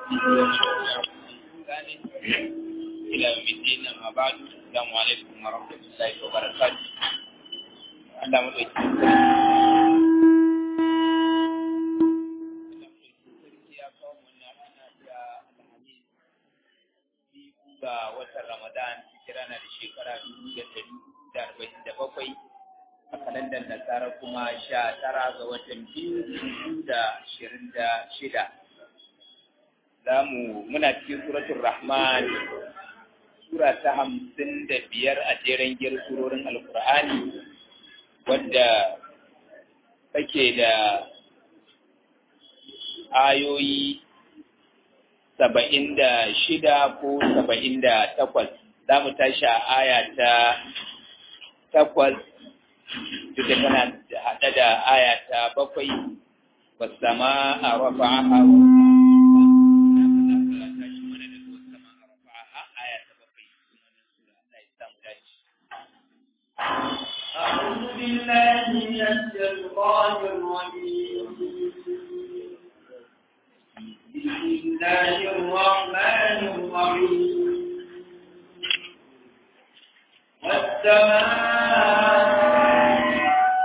إلى يوم الدين أما بعد السلام عليكم ورحمة الله وبركاته Allah mu ga watan Ramadan hijira na da shekara dubu da dari da arba'in da bakwai a kalandar nasara kuma sha tara ga watan biyu dubu da ashirin da shida za mu muna cikin suratul rahman sura ta hamsin da biyar a jeren giyar surorin alkur'ani wadda take da ayoyi saba'in da shida ko saba'in da takwas za mu tashi a aya ta takwas duk da tana haɗe da aya ta bakwai wasama a rafa'aha أعوذ بالله من الشيطان الرجيم بسم الله الرحمن الرحيم والسماء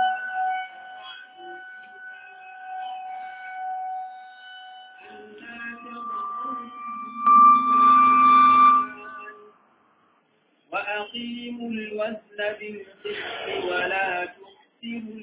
وأقيموا الوزن بالقسط ولا تخسروا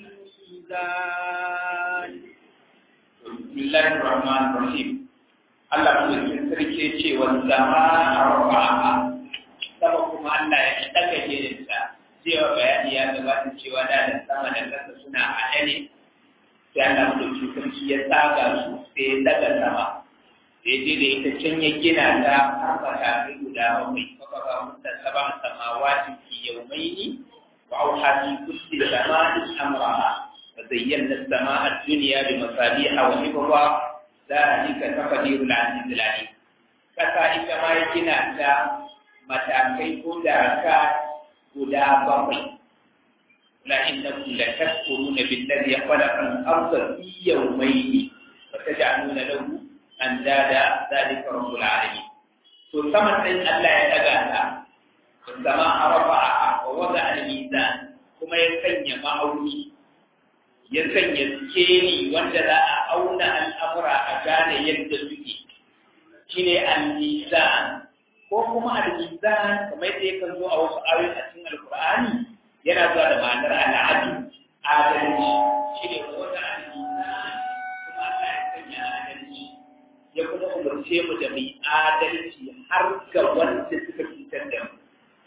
الميزان Bismillahir Rahmanir Rahim. Allah mutum sarki ce wa zama a rafa'a. Sama kuma Allah ya daga jirinsa. Cewa bayani ya gabata cewa da da sama da ƙasa suna haɗe ne. Sai Allah mutum sarki ya tsaga su sai ya daga sama. Sai je da ita can ya gina ta har ba ta fi guda bakwai. Baka ba mutan saban samawati fi yawmaini wa auha fi kulli zamanin amraha. وزينا السماء الدنيا بمصابيح وحفظا ذلك تقدير العزيز العليم kasa ita ma ya gina ta matakai ko daraka guda bakwai la innakum la tashkuruna billazi khalaqa al-ardha fi yawmayn wa taj'aluna lahu andada dhalika rabbul alamin to saman din Allah ya daga ta sama arafa'a wa wada al-mizan kuma ya sanya ma'auni ya sanya skeli wanda za a auna al'amura a gane yadda suke shi ne al-mizan ko kuma al-mizan kamar yadda yakan zo a wasu ayoyi a cikin alkur'ani yana zuwa da ma'anar al'adu adalci shi ne wata al-mizan kuma Allah ya sanya adalci ya kuma umarce mu da mai adalci har ga wanda suka cutar da mu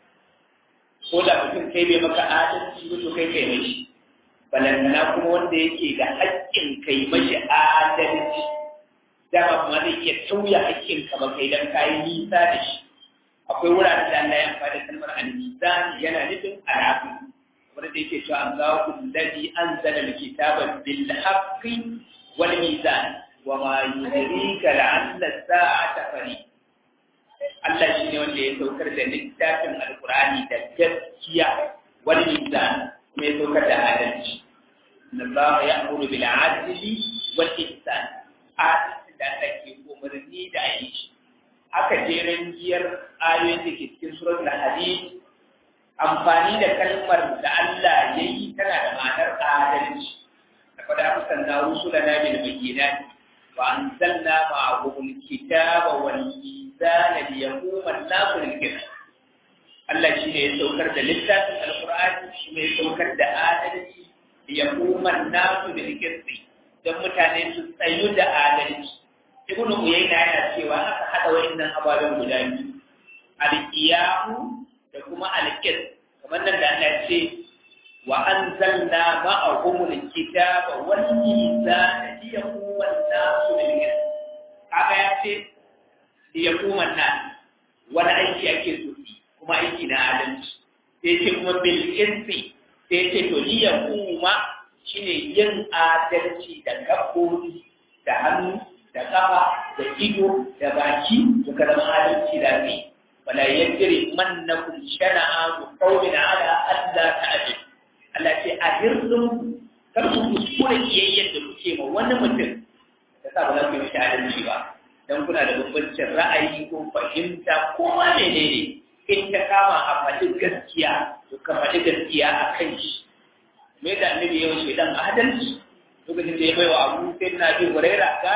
ko da mutum kai bai maka adalci ba to kai kai mai shi balantana kuma wanda yake da haƙƙin kai mashi adalci dama kuma zai iya tauya haƙƙin ka ba kai dan kayi nisa da shi akwai wuraren da Allah ya amfani da kalmar al-mizan yana nufin arabu wanda da yake cewa Allahu alladhi anzala al-kitaba bil haqqi wal mizan wa ma yudrika la'alla as-sa'ata qarib Allah shi ne wanda ya saukar da littafin alkur'ani da gaskiya wal mizan mai saukar da adalci na ba ya amuru bil adli wal ihsan adalci da ake umarni da yi shi aka jeren giyar ayoyin da ke cikin suratul hadid amfani da kalmar da Allah ya yi tana da ma'anar adalci laqad arsalna rusulana bil bayyinat wa anzalna ma'ahum al-kitaba wal mizana liyaquma an-nasu bil qist Allah shi ne ya saukar da littafin alkur'ani shi ne ya saukar da adalci ya kuma nasu da rikirsi don mutane su tsayu da adalci ibn uyayna yana cewa aka hada wa'annan ababen guda biyu alqiyamu da kuma alqis kamar nan da Allah ce wa anzalna ma'ahum alkitaba wal mizana liyaquma an-nasu bil qist kaga ya ce liyaquma an-nas wani aiki ake so kuma aiki na adalci sai ce kuma bil irsi sai ce to liya kuma shine yin adalci da gaɓoɓi da hannu da kafa da ido da baki suka zama adalci da zai wala yajri mannakum shana'a qawmin ala alla ta'dil Allah ce a hirdin kar ku kuskure kiyayyar da kuke ma wani mutum da sa ba za ku yi adalci ba da dan kuna da bambancin ra'ayi ko fahimta ko ma menene in ta kama a faɗi gaskiya to ka faɗi gaskiya a kan shi me da annabi yawan shaidan adalci lokacin da ya bai wa abu sai na bi huraira ga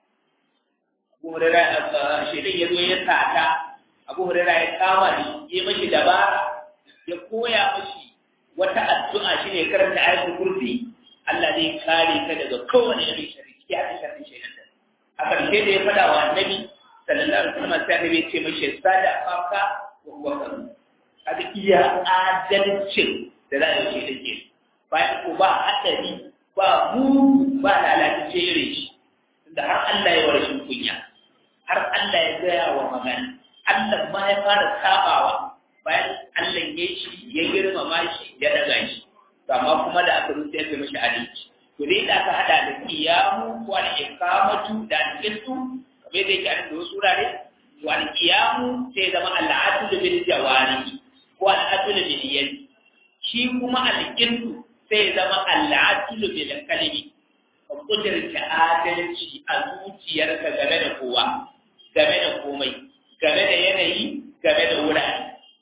abu huraira shaidan ya zo ya sata abu huraira ya kama shi ya mashi dabara ya koya mashi wata addu'a shine karanta ayatul kursi Allah zai kare ka daga kowane irin sharri ya ta sharri shaidan a ƙarshe da ya faɗa wa annabi sallallahu alaihi wasallam sai annabi ya ce mashi sada faka wa wakaru kaga iya adalcin da za a yi shaidan ke bayan ko ba haɗari ba mu ba lalace irin shi da har Allah ya wa rashin kunya har Allah ya gaya wa magana Allah ma ya fara sabawa bayan Allah ya shi ya girmama shi ya daga shi amma kuma da aka rusa ya mashi adalci to dai da aka hada da kiyamu ko al iqamatu da al-qistu kamar da yake a cikin wasu wurare to al kiyamu sai zama al-adl bil jawari ko al-adl bil yadi shi kuma al-qistu sai zama al-adl bil kalimi ka kudurta adalci a zuciyarka game da kowa game da komai game da yanayi game da wurare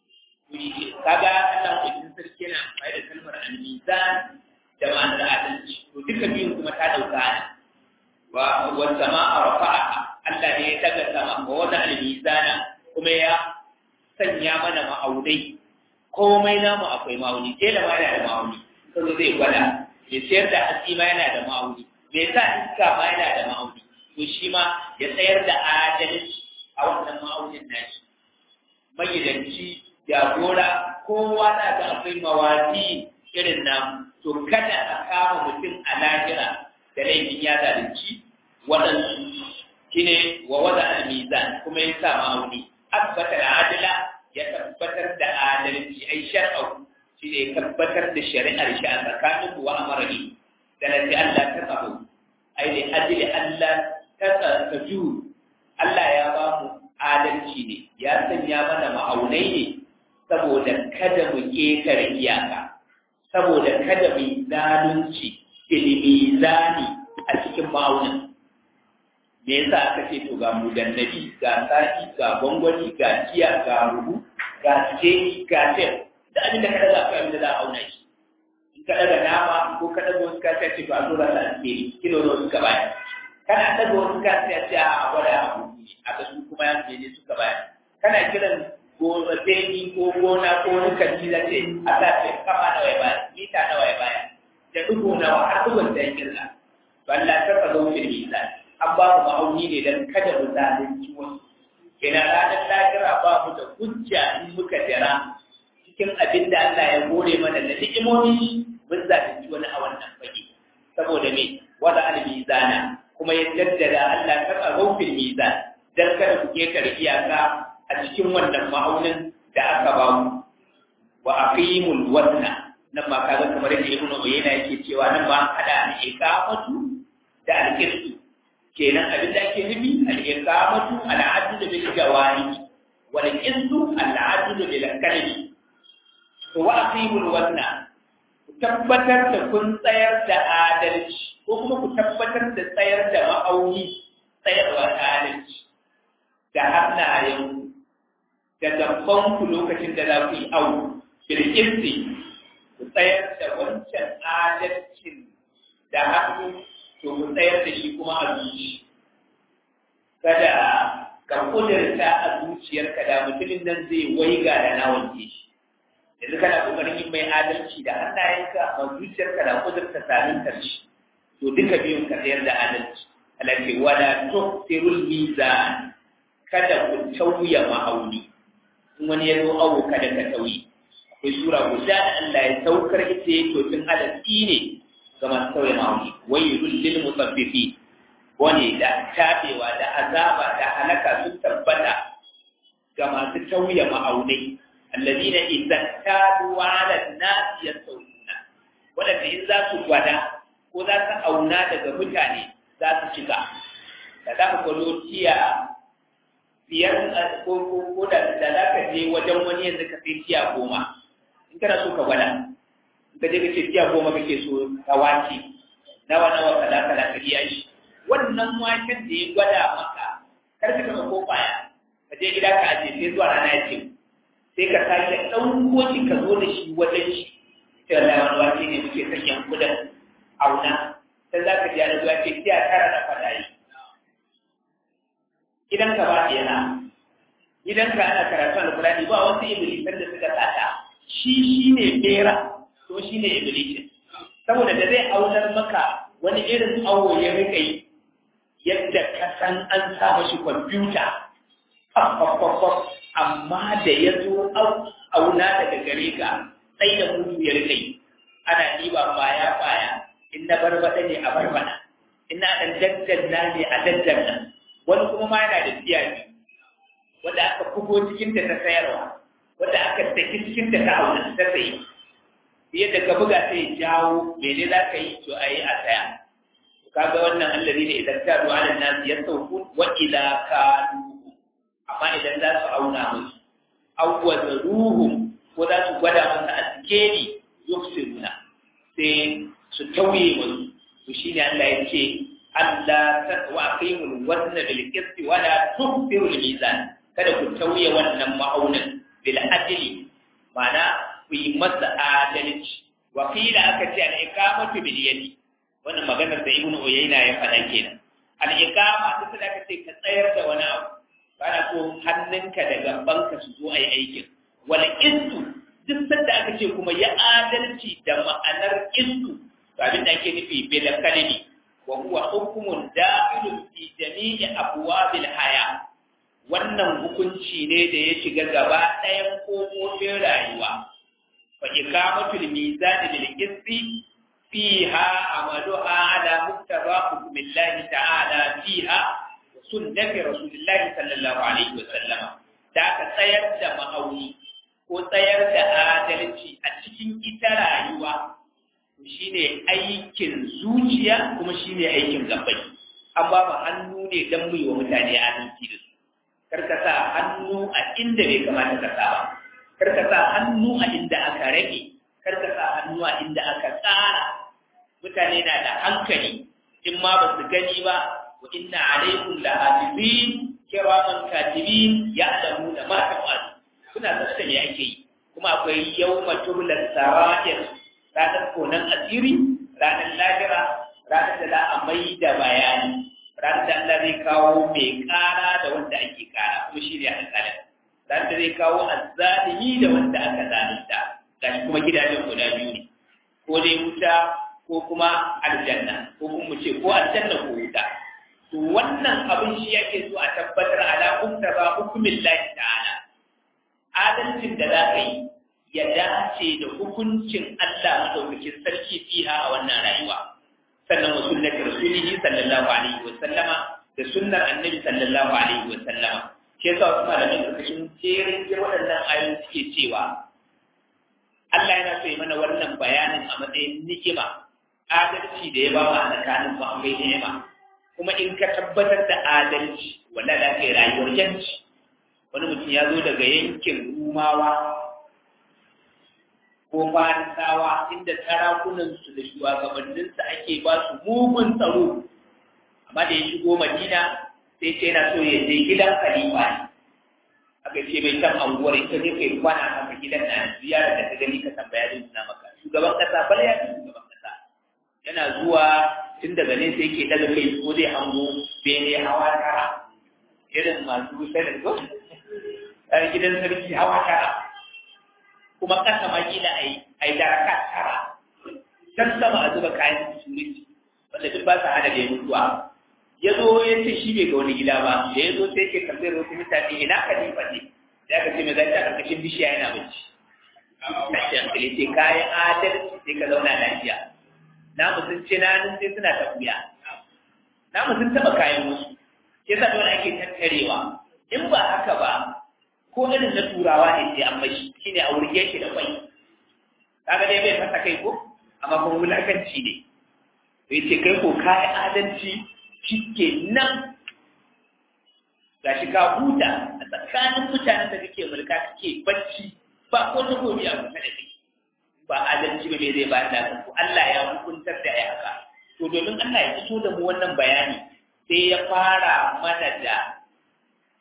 kaga Allah kudin sarki na mai da kalmar al-mizan da ma'anar adalci to duka biyun kuma ta dauka ne wa wa sama'a rafa'a Allah ne ya daga sama wa wada al-mizana kuma ya sanya mana ma'aunai komai namu akwai ma'auni sai da ma yana da ma'auni sai zai gwada ya sayar da hatsi ma yana da ma'auni me sa iska ma yana da ma'auni to shi ma ya tsayar da adalci a wannan ma'aunin nashi magidanci jagora kowa na ga akwai mawaki irin namu to kada a kama mutum a lahira da laifin ya zalunci waɗansu shine wa wada al-mizan kuma ya sa ma'auni abbata al-adila ya tabbatar da adalci ai shar'u shine ya tabbatar da shari'ar shi a tsakanin wa amrani da nabi Allah ta tsaro ai da ajli Allah ta tsaju Allah ya ba mu adalci ne ya sanya mana ma'aunai ne saboda kada mu ƙetare iyaka saboda kada mu zalunci ilimi zani a cikin ma'aunin me yasa aka ce to ga mu dannabi ga sa'i ga gwangwani ga jiya ga rubu ga teki ga tef da abin da kada za ka yi da za a auna shi in ka daga nama ko ka daga wasu kasa ce ba a zo rasa alheri kilo da wasu ka baya kana daga wasu kasa ce a gwada abu a ga su kuma ya ne suka baya kana kiran gona teki ko gona ko wani kanti za ce a sa ce kafa nawa ya baya mita nawa ya baya da dubu nawa har dubun da ya kirla balla ta ka zo fil mizan an ba mu ma'auni ne don kada mu zalunci wasu kenan ranar lahira ba mu da hujja in muka jira cikin abin da Allah ya gore mana da ni'imomi mun zalunci wani a wannan fage saboda me wada al-mizana kuma ya jaddada Allah ta tsaro fil mizan dan kada ku ketare iyaka a cikin wannan ma'aunin da aka ba mu wa aqimul wazna nan ma kaga kamar yadda ibnu uyayna yake cewa nan ba hada al-iqamatu da al-qistu kenan abin da ake nufi al-iqamatu al-adl bil jawari wal qistu al-adl bil kalbi to wa aqimul wazna ku tabbatar da kun tsayar da adalci ko kuma ku tabbatar da tsayar da ma'auni tsayarwa da adalci da hannayen da gaban ku lokacin da za ku yi awu bil qisti ku tsayar da wancan adalcin da hannu to ku tsayar da shi kuma a zuci kada ka kudurta a zuciyarka da mutumin nan zai waiga da na wanke shi yanzu kana kokarin yin mai adalci da hannayenka a zuciyarka da kudurta samin karshe to duka biyun ka tsayar da adalci alaƙi wala tuqtirul mizan kada ku tauya ma'auni in wani ya zo awo kada ka tauye akwai sura guda da Allah ya saukar ita ya tofin adalci ne ga masu sauya ma'auni wailul lil musaffifi wani da tabewa da azaba da halaka sun tabbata ga masu tauya ma'aunai alladina idan kadu ala an-nas yastawuna wanda in za su gwada ko za su auna daga mutane za su cika da za ka gwado tiya biyar ko ko da da za ka je wajen wani yanzu ka sai tiya goma in kana so ka gwada ka je ka ce tiya goma kake so ka wace nawa nawa kaza kaza ka biya shi wannan waken da ya gwada maka kar je gida ka aje sai zuwa rana ya ce sai ka sake ɗauko shi ka zo da shi wajen shi sai Allah wani wace ne muke sakin kudin auna sai za ka ji ana zuwa ce sai a tara da fada yi idan ka ba yana idan ka ana karatu alkurani ba wasu ibilisan da suka sata shi shi ne bera to shi ne ibilisin saboda da zai aunar maka wani irin awo ya rika yi yadda ka san an sa mashi kwamfuta amma da ya zo auna daga gare ka sai da mutu ya rika yi ana ɗiba baya baya in na barbada ne a barbada in na ɗan daddanna ne a daddanna wani kuma ma yana da tsiyaci wanda aka bugo cikin da ta sayarwa wanda aka saki cikin da ta auna ta sayi yadda ka buga sai jawo mene za ka yi to a yi a saya kaga wannan allazi ne idan ta ruwa da nasu ya sauku wa ila kanu amma idan za su auna musu awwa da ruhum ko za su gwada masa a sikeli yufsiruna sai su tauye musu to shine Allah ya ce Allah ta wa aqimul wazna bil qisti wa la tukhsiru al mizan kada ku tauye wannan ma'aunin bil adli ma'ana ku yi masa adalci wa qila aka ce al iqamatu bil yadi wannan maganar da ibnu uyayna ya faɗa kenan al iqama duk da aka ce ka tsayar da wani abu kana so hannunka da gabanka su zo ai aikin wal qistu duk sanda aka ce kuma ya adalci da ma'anar qistu to abin da ake nufi bil kalimi wa huwa hukmun dakhilun fi jami'i abwabil haya wannan hukunci ne da ya shiga gaba ɗayan kofofin rayuwa fa ikamatul mizan lil qisti fiha amaluha ala muktaba hukmillahi ta'ala fiha wa sunnati rasulillahi sallallahu alaihi wa sallama da ka tsayar da ma'auni ko tsayar da adalci a cikin ita rayuwa shine aikin zuciya kuma shine aikin gabbai an ba mu hannu ne don mu yi wa mutane adalci da su karka sa hannu a inda bai kamata ka sa ba karka sa hannu a inda aka rage karka sa hannu a inda aka tsara mutane na da hankali in ma ba su gani ba wa inna alaikum la hafizin kiraman katibin ya'lamuna ma taf'al kuna sanar da me ake yi kuma akwai yawma tubla sarair ranar konan asiri ranar lahira ranar da za a mai da bayani ranar da Allah zai kawo mai kara da wanda ake kara kuma shi ne alƙalin ranar da zai kawo azzalimi da wanda aka zalunta gashi kuma gidajen guda biyu ne ko dai wuta ko kuma aljanna ko kuma mu ce ko aljanna ko wuta to wannan abin shi yake so a tabbatar ala ba hukumin lahi ta'ala adalcin da za ka yi ya dace da hukuncin Allah madaukakin sarki fiha a wannan rayuwa sannan wa sunnati rasulihi sallallahu alaihi wa sallama da sunnar annabi sallallahu alaihi wa sallama ke yasa wasu malamai karkashin jerin waɗannan ayoyi suke cewa Allah yana so ya mana wannan bayanin a matsayin ni'ima adalci da ya ba mu a tsakanin mu akwai ni'ima kuma in ka tabbatar da adalci wala da kai rayuwar yanci wani mutum ya zo daga yankin rumawa ko farisawa inda sarakunansu da shugabanninsu ake ba su mugun tsaro amma da ya shigo madina sai ce yana so ya je gidan khalifa ne aka ce mai can anguwar ita ne kai kwana haka gidan na ziyara da ka gani ka tambaya zai suna maka shugaban kasa bal ya shugaban kasa yana zuwa tun daga nesa yake daga kai ko zai hango bene hawa tara irin masu sanin ko gidan sarki hawa tara kuma kasa ma kila a yi a yi daraka tara can sama a zuba kayan security wanda duk ba sa hada da mutuwa ya zo ya ce shi bai ga wani gida ba da ya zo sai ke tambayar wasu mutane ina khalifa ne da aka ce mai zai ta karkashin bishiya yana bacci tashi hankali sai kayan adalci sai ka zauna lafiya na sun ce na nan sai suna tafiya na sun taɓa kayan wasu ke sa dole ake tattarewa in ba haka ba ko irin na turawa ne sai an mashi shine a wurge shi da kwai kaga dai bai fasa kai ko amma kuma wulakanci ne bai ce kai ko kai adalci shike nan gashi ka huta a tsakanin mutanen da kake mulka kake bacci ba ko ta gobe a kusa da kai ba adalci ba me zai ba da ku Allah ya hukuntar da ya haka to domin Allah ya fito da mu wannan bayani sai ya fara mana da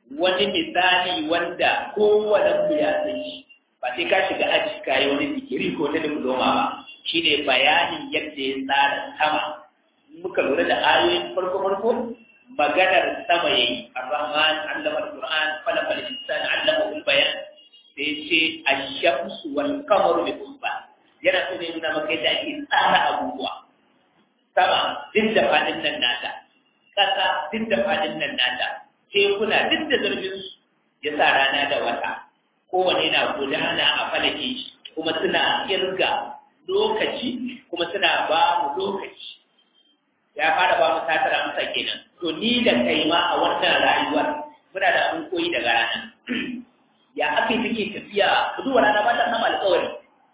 wani misali wanda kowane mu ya san shi ba sai ka shiga aji ka yi wani digiri ko ta diploma ba shine bayanin yadda ya tsara sama muka lura da ayoyin farko farko maganar sama yayi ar-rahman allama al-qur'an khalaqa al-insana allama al-bayan sai ce ash-shamsu wal qamaru bi husban yana so ne nuna maka yadda ake tsara abubuwa sama duk da fadin nan nata ƙasa duk da fadin nan nata tekuna duk da zurfin su ya sa rana da wata kowane na gudana a falake shi kuma suna kirga lokaci kuma suna ba mu lokaci ya fara ba mu satar amsa kenan to ni da kai ma a wannan rayuwar muna da abin koyi daga rana ya aka yi take tafiya ku duba rana ba ta sama alƙawari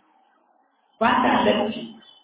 ba ta lanci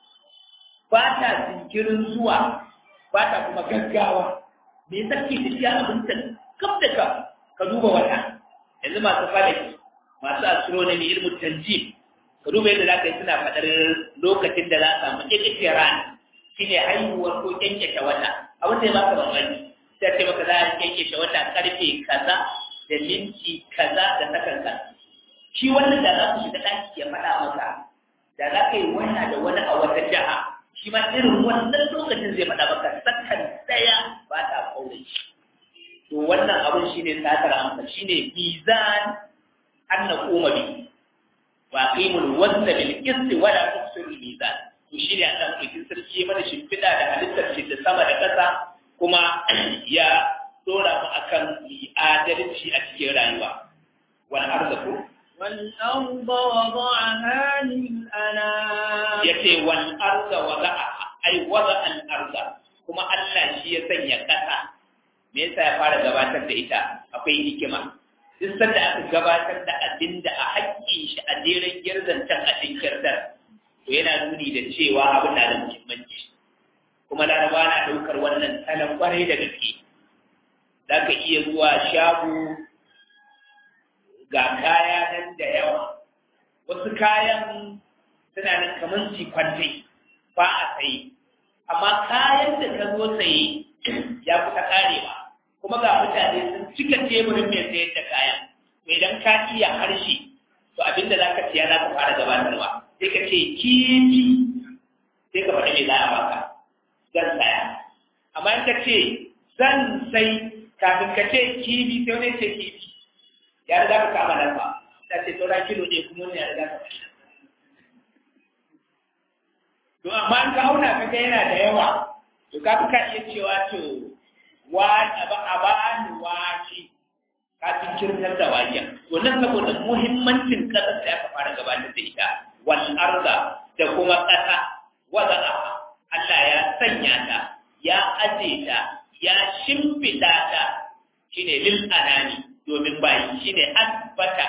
ba ta jinkirin zuwa ba ta kuma gaggawa me yasa ke tafiya abin ta kaf da kaf ka duba wata yanzu masu falaki masu astronomy ilmu tanjim ka duba yadda za ka yi suna faɗar lokacin da za a samu ƙirƙirƙiyar rana shi ne haihuwar ko kyankyashe wata abin da ya baka bambanci sai ce maka za a kyankyashe wata karfe kaza da minti kaza da sakan kaza shi wannan da za ku shiga ɗaki ya faɗa maka da za ka yi waya da wani a wata jiha shi ma irin wannan lokacin zai faɗa maka sakan ɗaya ba ta kaure shi to wannan abin shi ne satar amsa shi ne mizan an na koma bi wa qimul wazna bil qisti wa la tuksirul mizan to shi ne Allah ɗaukin sarki mana shimfiɗa da halittar shi da sama da ƙasa kuma ya dora mu akan adalci a cikin rayuwa wal arzaku والأرض وضعها للأنام yace wal arda wada'a ai wada al arda kuma Allah shi ya sanya ƙasa me yasa ya fara gabatar da ita akwai hikima duk sanda aka gabatar da abin da a haƙƙin shi a jeren girzancan a cikin to yana nuni da cewa abin na da muhimmanci kuma laraba na ɗaukar wannan salon kwarai da gaske za ka iya zuwa shago ga kaya nan da yawa wasu kayan suna nan kamar cikwantai ba a saye amma kayan da ka zo saye ya kusa karewa kuma ga mutane sun cika teburin mai sayar da kayan mai dan ka iya harshe to abinda za ka siya za ka fara gabatarwa sai ka ce kifi sai ka faɗi mai za a baka zan saya amma in ka ce zan sai kafin ka ce kifi sai wani ce kifi ya riga ka kama nan ba ta ce saura kilo ne kuma wani ya riga ka faɗi to amma in ka auna ka ga yana da yawa to ka fi ka iya cewa to wa a ba ni wake kafin kirtar da waken to nan saboda muhimmancin kasar da aka fara gabatar da ita wal arda da kuma ƙasa wada'a Allah ya sanya ta ya aje ta ya shimfida ta shine lil anani domin bayi shine asbata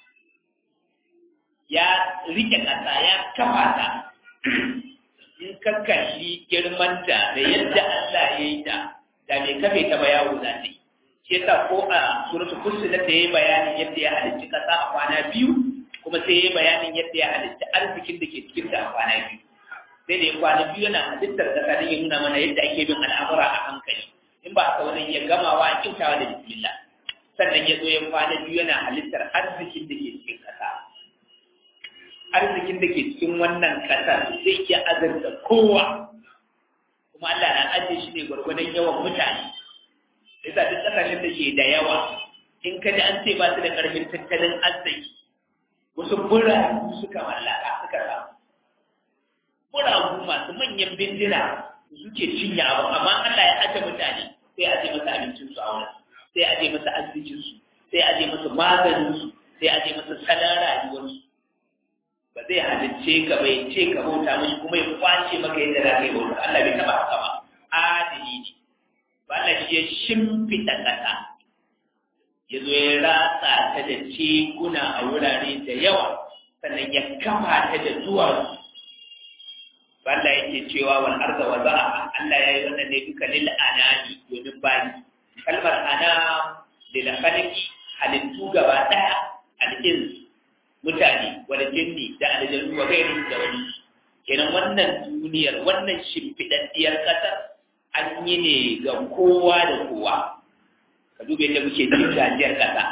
ya rike ƙasa ya kafa ta in ka kalli girmanta da yadda Allah ya yi ta da mai kafe ta ba yawo za ta yi shi yasa ko a suratul fussilat ta yi bayanin yadda ya halicci ƙasa a kwana biyu kuma sai ya yi bayanin yadda ya halitta arzikin da ke cikin ta a kwana biyu sai da ya kwana biyu yana halittar ƙasa don ya nuna mana yadda ake bin al'amura a hankali in ba haka wani ya gamawa a kyautawa da bismillah sannan ya zo ya kwana biyu yana halittar arzikin da ke cikin ƙasa arzikin da ke cikin wannan ƙasar zai iya azurta kowa kuma Allah na ajiye shi ne gwargwadon yawan mutane yasa duk ƙasashen da ke da yawa in ka ji an ce ba su da ƙarfin tattalin arziki wasu buragu suka mallaka suka samu buragu masu manyan bindina suke cinye abu amma Allah ya aje mutane sai aje masa abincinsu a wurin sai aje masa arzikinsu sai aje masa maganinsu sai aje masa salon rayuwarsu ba zai halicce ka bai ce ka bauta mashi kuma ya kwace maka yadda za ka yi bauta Allah bai taba haka ba adali ne ba Allah shi ya shimfiɗa ƙasa ya zo ya ratsa ta da tekuna a wurare da yawa sannan ya kafa ta da duwatsu Allah yake cewa wal arda wa za'a Allah ya yi wannan ne duka lil anani domin bayi kalmar ana lil khalqi halittu gaba daya al ins mutane wal jinni da aljannu wa gairi da wani kenan wannan duniyar wannan shimfidaddiyar kasar an yi ne ga kowa da kowa ka duba yadda muke jin gajiyar ƙasa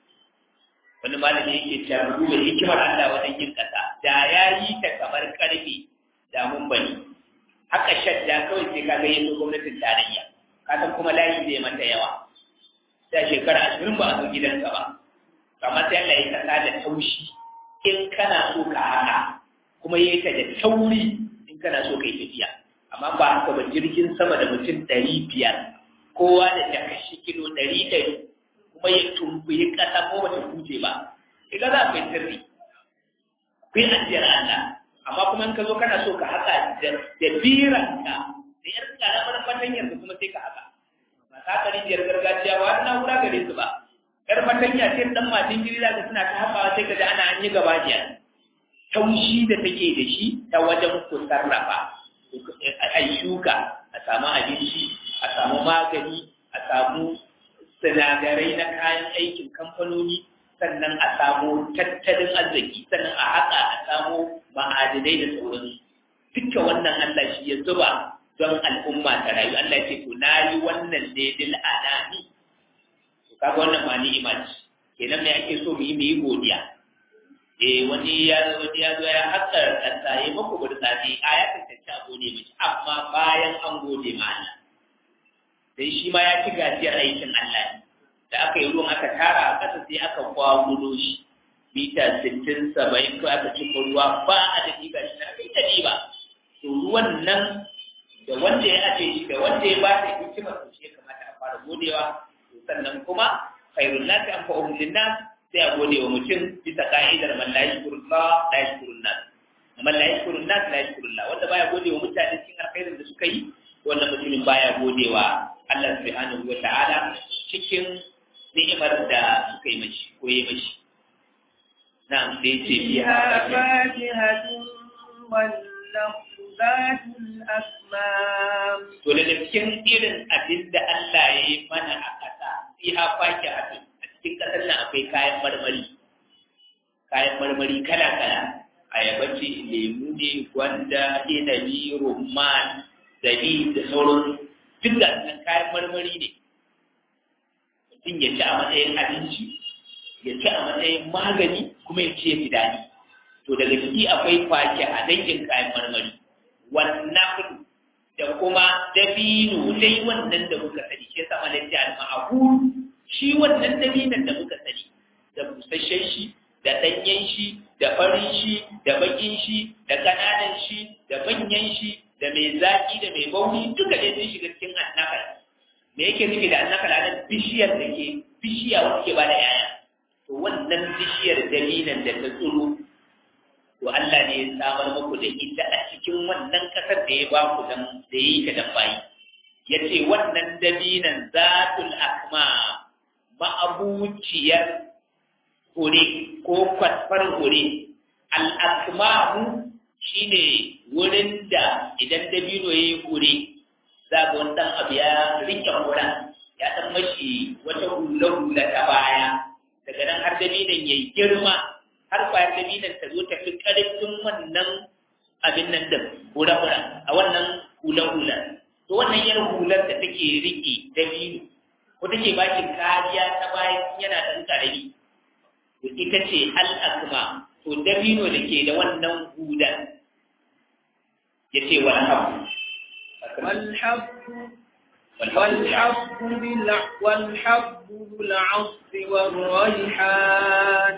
wani malami yake cewa duba hikimar Allah wajen yin ƙasa da ya yi ta kamar ƙarfe da mun bani haka shadda kawai sai ka ga yanzu gwamnatin tarayya ka san kuma layi zai mata yawa da shekara ashirin ba a zo gidanka ba amma sai Allah ya kasa da taushi in kana so ka haka kuma ya ta da tauri in kana so ka yi tafiya amma ba haka ba jirgin sama da mutum ɗari biyar kowa da takashi kilo ɗari ɗari kuma ya tumbuyi ƙasa ko bata huje ba iga za ku yi sirri ku yi ajiyar Allah amma kuma in ka zo kana so ka haka da biranka da yar karamar fatanyar ka kuma sai ka haka ba ka haka rijiyar gargajiya ba wani na'ura gare su ba yar fatanya ce dan matin giri za ka suna ta hakawa sai ka ji ana an yi gaba jiya taushi da take da shi ta wajen ku sarrafa a shuka a samu abinci a samu magani a samu sinadarai na kayan aikin kamfanoni sannan a samu tattalin arziki sannan a haƙa a samu ma'adinai da sauransu duka wannan Allah shi ya zuba don al'umma ta rayu Allah ce to na yi wannan ne dil anani to kaga wannan ma ni'ima ce kenan me ake so mu yi mu yi godiya eh wani ya wani ya zo ya haƙa kasa ya maku burtsatsi a ya tantance a gode miki amma bayan an gode ma Allah dan shi ma ya ci gajiyar aikin Allah ne da aka yi ruwan aka tara a ƙasa sai aka kwagulo shi mita sittin saba'in ko aka cika ruwa ba a da ɗiba shi na kai ta ɗiba to ruwan nan da wanda ya aje shi da wanda ya ba da hikimar to shi ya kamata a fara godewa to sannan kuma khairun nasi an fa'um linnas sai a gode wa mutum bisa ka'idar man la yashkurullah la yashkurun nas man la yashkurun nas la yashkurullah wanda baya gode wa mutane cikin alkhairin da suka yi wannan mutumin baya godewa Allah subhanahu wa ta'ala cikin ni'imar da suka yi mashi ko yi mashi na'am sai ce biya fakihatun والنخل ذات الأكمام to daga cikin irin abin da Allah ya yi mana a ƙasa fiha fakihatun a cikin ƙasar nan akwai kayan marmari kayan marmari kala kala ayaba ce lemu ne gwanda inabi rumman zabi da sauran duk da kayan marmari ne mutum ya ci a matsayin abinci ya ci a matsayin magani kuma ya ci ya fi daɗi to daga ciki akwai kwake a dangin kayan marmari wannan da kuma dabino dai wannan da muka sani shi yasa mana ji al-ma'ahu shi wannan dabinon da muka sani da busasshen shi da danyen shi da farin shi da bakin shi da kananan shi da manyan shi da mai zaki da mai bauni duka dai sun shiga cikin annakal me yake nufi da annakal anan bishiyar da ke bishiya wacce ke bada yaya to wannan bishiyar dalilan da ta tsiro to Allah ne ya samar muku da ita a cikin wannan kasar da ya ba ku dan da yi ka dan bayi yace wannan dalilan zatul akma ma'abuciyar hure ko kwatfar hure al akmahu shine wurin da idan dabino yayi hure za ga wani ɗan abu ya rike hura ya ɗan mashi wata hula-hula ta baya daga nan har dabinan ya yi girma har kwayar dabinan ta zo ta fi ƙarfin wannan abin nan da hura-hura a wannan hula-hula to wannan yin hular da take rike dabino ko take bakin kariya ta bayan yana ɗan ƙarami to ita ce al'akma to dabino da ke da wannan hular ya ce wani abu والحب والحب بالع والحب بالعصف والريحان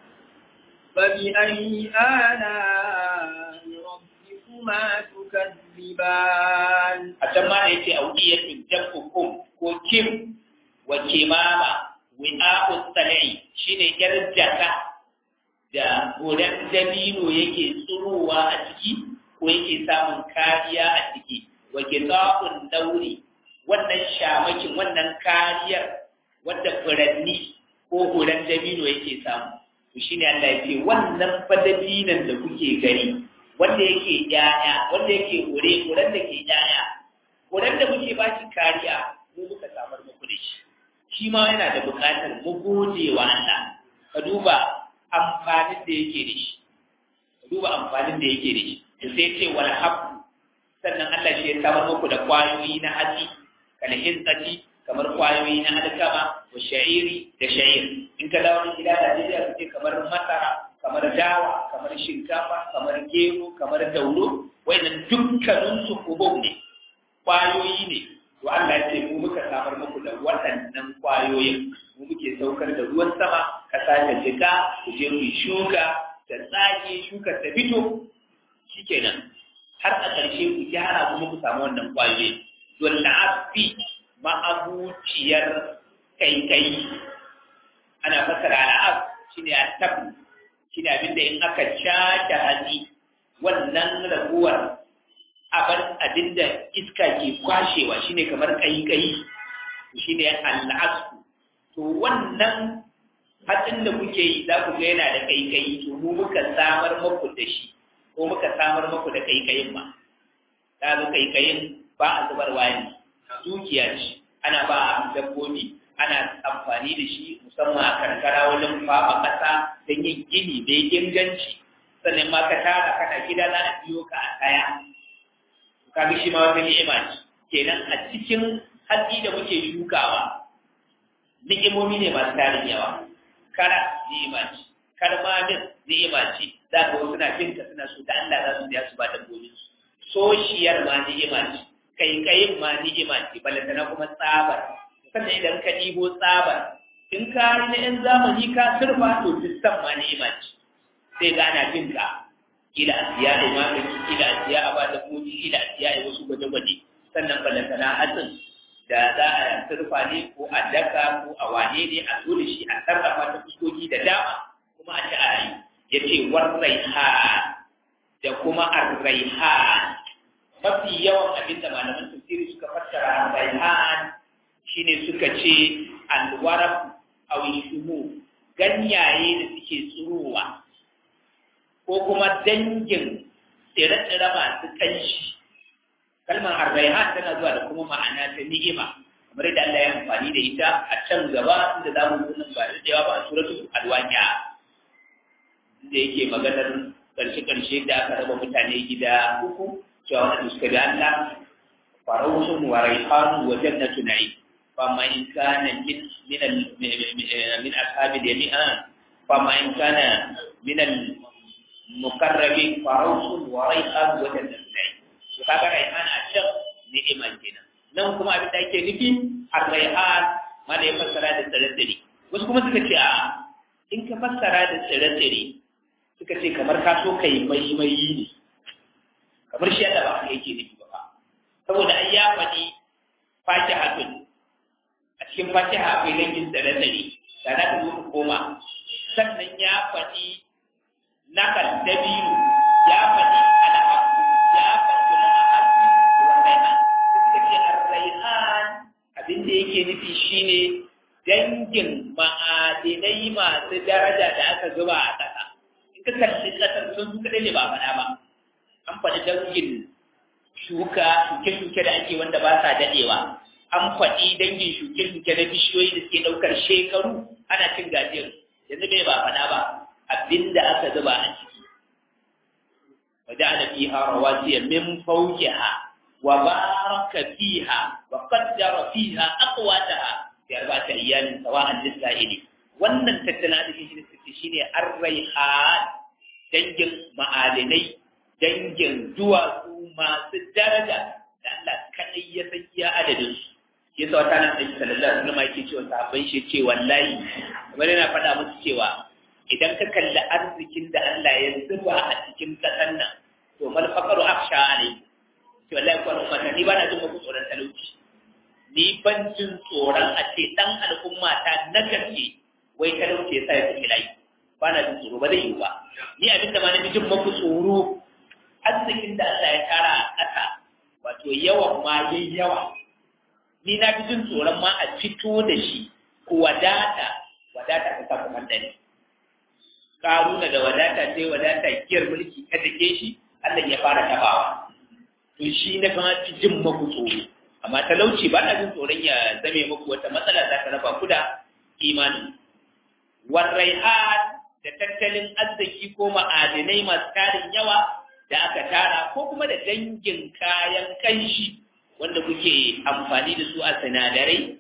فبأي آلاء ربكما تكذبان أتما يتي أودية جفكم وكم وكمامة وعاء السلع شين يرجك da horon dabino yake tsurowa a ciki ko yake samun kariya a ciki wa giza'un dauri wannan shamakin wannan kariyar wadda furanni ko horon dabino yake samu to shine Allah ya ce wannan fadabinan da kuke gani wanda yake yaya wanda yake hore horon da ke yaya horon da muke ba shi kariya mu muka samar muku da shi shi ma yana da buƙatar mu gode wa Allah ka duba amfanin da yake da shi ka duba amfanin da yake da shi da sai ce wal habbu sannan Allah shi ya samar muku da kwayoyi na hatsi kal hinzati kamar kwayoyi na alkama wa sha'iri da sha'ir in ka dawo gida Najeriya su ce kamar masara kamar dawa kamar shinkafa kamar gero kamar dauro wayannan dukkanin su kubub ne kwayoyi ne to Allah ya ce mu muka samar muku da waɗannan kwayoyin mu muke saukar da ruwan sama kasa ta jika ku je ku shuka ta tsage shuka ta fito shikenan har a ƙarshe ku gyara kuma ku samu wannan kwayoyin don la'afi ma'abuciyar kaikai ana fasara al'ab shine at-tab shine abinda in aka caca hatsi wannan raguwar abin abinda iska ke kwashewa shine kamar kaikai shine al'asku to wannan hatsin da kuke yi za ku ga yana da kaikai to mu muka samar muku da shi ko muka samar muku da kaikayin ma ta zo kaikayin ba a zubarwa ne dukiya ce ana ba a dabbobi ana amfani da shi musamman a karkara wajen faɓa ƙasa don yin gini da inganci sannan ma ka tara kana gida za a biyo ka a kaya ka ga shi ma wata ni'ima ce kenan a cikin hatsi da muke shukawa ni'imomi ne masu tarin yawa kara ni'ima ce karmamin ni'ima ce za ka wasu na binka suna so da Allah za su biya su ba dabbobin su soshiyar ma ni'ima ce kaikayin ma ni'ima ce balantana kuma tsabar sannan idan ka ɗibo tsabar in ka yi na 'yan zamani ka surfa to fistan ma ni'ima ce sai ga ana jin ka kila a siya da magani kila a siya a ba da koji kila a siya a wasu gwaje-gwaje sannan balantana hatsin da za a surfa ne ko a daka ko a wane ne a zo da shi a sarrafa ta fuskoki da dama kuma a ci a rayu ya ce warraiha da kuma arraiha mafi yawan abin da malaman tafsiri suka fassara raihan shine suka ce alwarab aw shumu ganyaye da suke tsurowa ko kuma dangin tsire-tsire masu kanshi kalmar arraihan tana zuwa da kuma ma'ana ta ni'ima kamar yadda Allah ya amfani da ita a can gaba inda za mu nan ba da yawa ba a suratul alwaqi'a da yake maganar karshe-karshe da aka raba mutane gida uku cewa wanda suka bi Allah farausun wa raihan wa jannatu na'im fa ma in kana min min al min ashabi jami'a fa ma in kana min al muqarrabin farausun wa raihan wa jannatu na'im to kaga raihan a can ni'iman kenan nan kuma abin da ake nufi ar-raihan ma da ya fassara da tsare-tsare wasu kuma suka ce a in ka fassara da tsare-tsare suka ce kamar ka so kai maimayi ne kamar shi yadda ba haka yake nufi ba saboda ai ya faɗi fatihatun a cikin fatiha akwai dangin tsare-tsare da za ka zo ka koma sannan ya faɗi nakal dabiru ya faɗi alhaku ya faɗi alhaku wa raihan suka ce ar-raihan abin da yake nufi shine dangin ma'adinai masu daraja da aka zuba a ƙasa in ka kalli ƙasar sun su kaɗai ne ba faɗa ba an faɗi dangin shuka shuke-shuke da ake wanda ba sa daɗewa an faɗi dangin shuke-shuke na bishiyoyi da suke ɗaukar shekaru ana cin gajiyar yanzu bai ba faɗa ba abinda aka zuba a ciki وجعل فيها رواسي من فوقها وبارك فيها وقدر فيها أقواتها في أربعة أيام سواء للسائلين wannan tattalin arzikin shi ne shi ne arraihan dangin ma'adinai dangin duwatsu masu daraja da Allah kaɗai ya san iya adadin su ya sa wata nan ɗauki sallallahu alaihi wasallam yake cewa sahabbai shi ce wallahi kamar yana faɗa musu cewa idan ka kalli arzikin da Allah ya zuba a cikin ƙasar nan to mal faqaru akhsha alai to wallahi ko al'umma ni ba na jin muku tsoron talauci ni ban jin tsoron a ce dan al'umma ta na gaske wai talauci ya sa ya tafi layi ba na jin tsoro ba zai yi ba ni abin da ma na jin muku tsoro arzikin da Allah ya tara a ƙasa wato yawan ma yayi yawa ni na fi jin tsoron ma a fito da shi ko wadata wadata ta sa kamar dare karuna da wadata sai wadata giyar mulki ka dake shi Allah ya fara tabawa to shi na kama fi jin maku tsoro amma talauci ba na jin tsoron ya zame muku wata matsala za ta raba ku da imani warraihan da tattalin arziki ko ma'adinai masu tarin yawa da aka tara ko kuma da dangin kayan kanshi wanda kuke amfani da su a sinadarai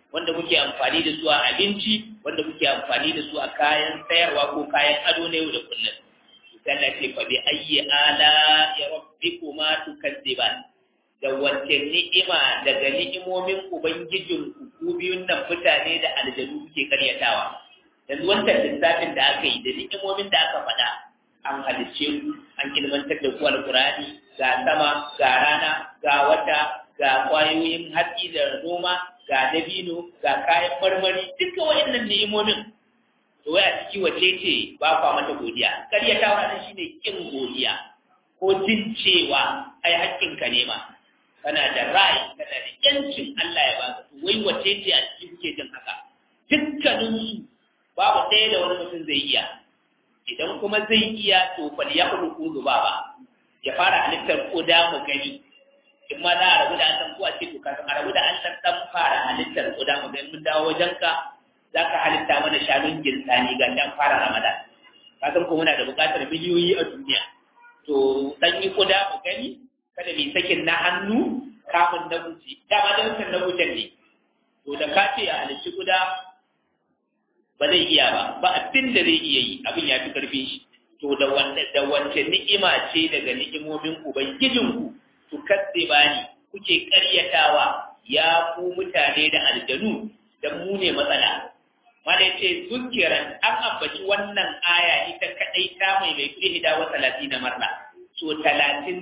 wanda kuke amfani da su a abinci wanda kuke amfani da su a kayan sayarwa ko kayan ado na yau da kullum Allah ce fa bi ayyi ala ya rabbikuma tukadziban da wace ni'ima daga ni'imomin ubangijin ku biyun nan mutane da aljanu kuke karyatawa yanzu wannan lissafin da aka yi da ni'imomin da aka faɗa an halicce ku an ilmantar da ku alkurani ga sama ga rana ga wata ga kwayoyin hatsi da noma ga dabino ga kayan marmari duka wayannan ni'imomin to waya ciki wace ce ba kwa mata godiya karyatawa nan shine kin godiya ko jin cewa ai haƙƙinka ne ma kana da rai kana da yancin Allah ya baka to wai wace ce a cikin kuke jin haka dukkanin su babu ɗaya da wani mutum zai iya idan kuma zai iya to fal ya kudu kudu ba ba ya fara halittar koda mu gani in ma za a rabu da an san ko a ce to kafin a rabu da an san dan fara halittar koda mu gani mun dawo wajen ka za ka halitta mana shanun ginsani ga dan fara ramadan ka san ko muna da buƙatar miliyoyi a duniya to dan yi koda mu gani kada mai sakin na hannu kamun na guji dama da wancan na gujen ne to da ka ce a halicci guda ba zai iya ba ba abin da zai iya yi abin ya fi karfin shi to da wanda da wace ni'ima ce daga ni'imomin ubangijinku to kadde bani kuke karyatawa ya ku mutane da aljanu dan mu ne matsala mala yace zukiran an ambaci wannan aya ita kadai ta mai mai kudi hida wa 30 marla so 31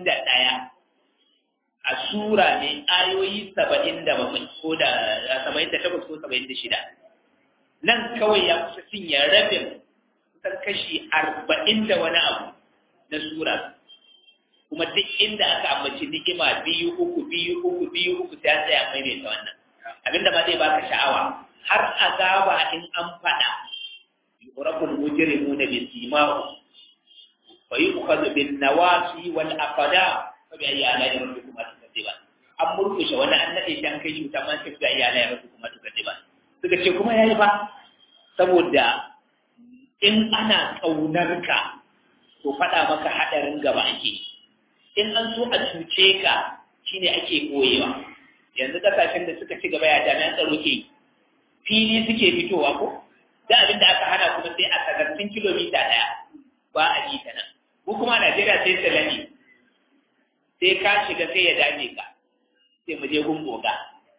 a sura ne ayoyi 77 ko da 78 ko 76 nan kawai ya kusa cinye rabin kusan kashi arba'in da wani abu na sura kuma duk inda aka ambaci ni'ima biyu uku biyu uku biyu uku sai an tsaya maimaita wannan abinda ma zai baka sha'awa har azaba in an faɗa yurabul mujrimuna bi simahu wa yu'khadhu bin nawasi wal aqda fa bi ayyi ala'i rabbikuma tukadiban an murkushe wani an nade shi an kai shi wuta man sai bi ayyi ala'i rabbikuma tukadiban suka ce kuma yayi ba saboda in ana ƙaunar ka to faɗa maka haɗarin gaba ake in an so a cuce ka shine ake koyewa yanzu kasashen da suka ci gaba ya jami'an tsaro ke fili suke fitowa ko da abin da aka hana kuma sai a sagartin kilomita ɗaya ba a yi ta nan mu kuma Najeriya sai salami sai ka shiga sai ya dame ka sai mu je gungoga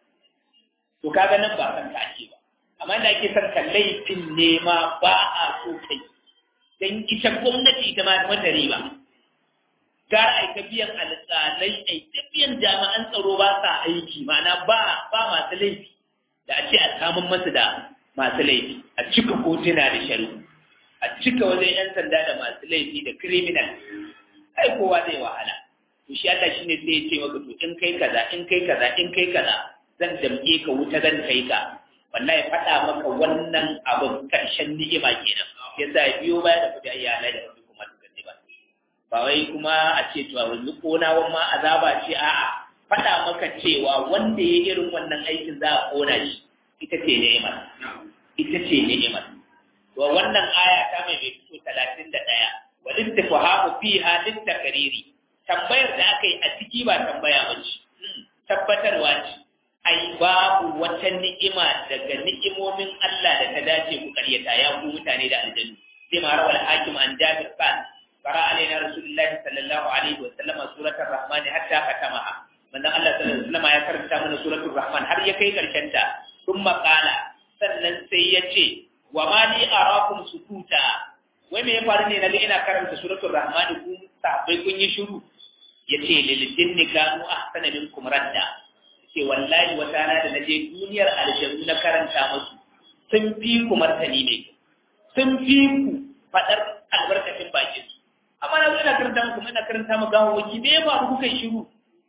to kaga nan ba san ka ake ba amma da ake son ka laifin nema ba a so kai dan ita gwamnati ita ma mata riba gara ai ta biyan alƙalai ai ta biyan jami'an tsaro ba sa aiki ma'ana ba ba masu laifi da a ce a samun masu da masu laifi a cika kotuna da sharu a cika wajen yan sanda da masu laifi da criminal ai kowa zai wahala to shi Allah shine sai ya ce maka to in kai kaza in kai kaza in kai kaza zan damke ka wuta zan kai ka wallahi faɗa maka wannan abin ƙarshen ni'ima kenan yasa ya biyo baya da kudi ayyana da rabbi kuma tukanni ba ba wai kuma a ce to yanzu kona ma azaba ce a'a faɗa maka cewa wanda ya irin wannan aikin za a kona shi ita ce ni'imar ita ce ni'imar to wannan aya ta mai mai fito talatin da ɗaya wa littifahamu fiha littakariri tambayar da aka yi a ciki ba tambaya ba ce tabbatarwa ce ai babu wata ni'ima daga ni'imomin Allah da ta dace ku karyata ya ku mutane da aljannu sai ma rawal hakim an jabir kan qara alaina rasulullahi sallallahu alaihi wa sallama suratul rahman hatta katamaha manzon Allah sallallahu alaihi wa sallama ya karanta mana suratul rahman har ya kai karshen ta thumma qala sannan sai ya ce wa ma li arakum sukuta wai me ya faru ne naga ina karanta suratul rahman ku sahabbai kun yi shiru yace lil jinni kanu ahsana minkum radda ce wallahi wata rana da naje duniyar aljannu na karanta musu sun fi ku martani ne sun fi ku fadar albarkacin bakin su amma na zo ina karanta muku ina karanta mu gawo waki me ya faru kuka shiru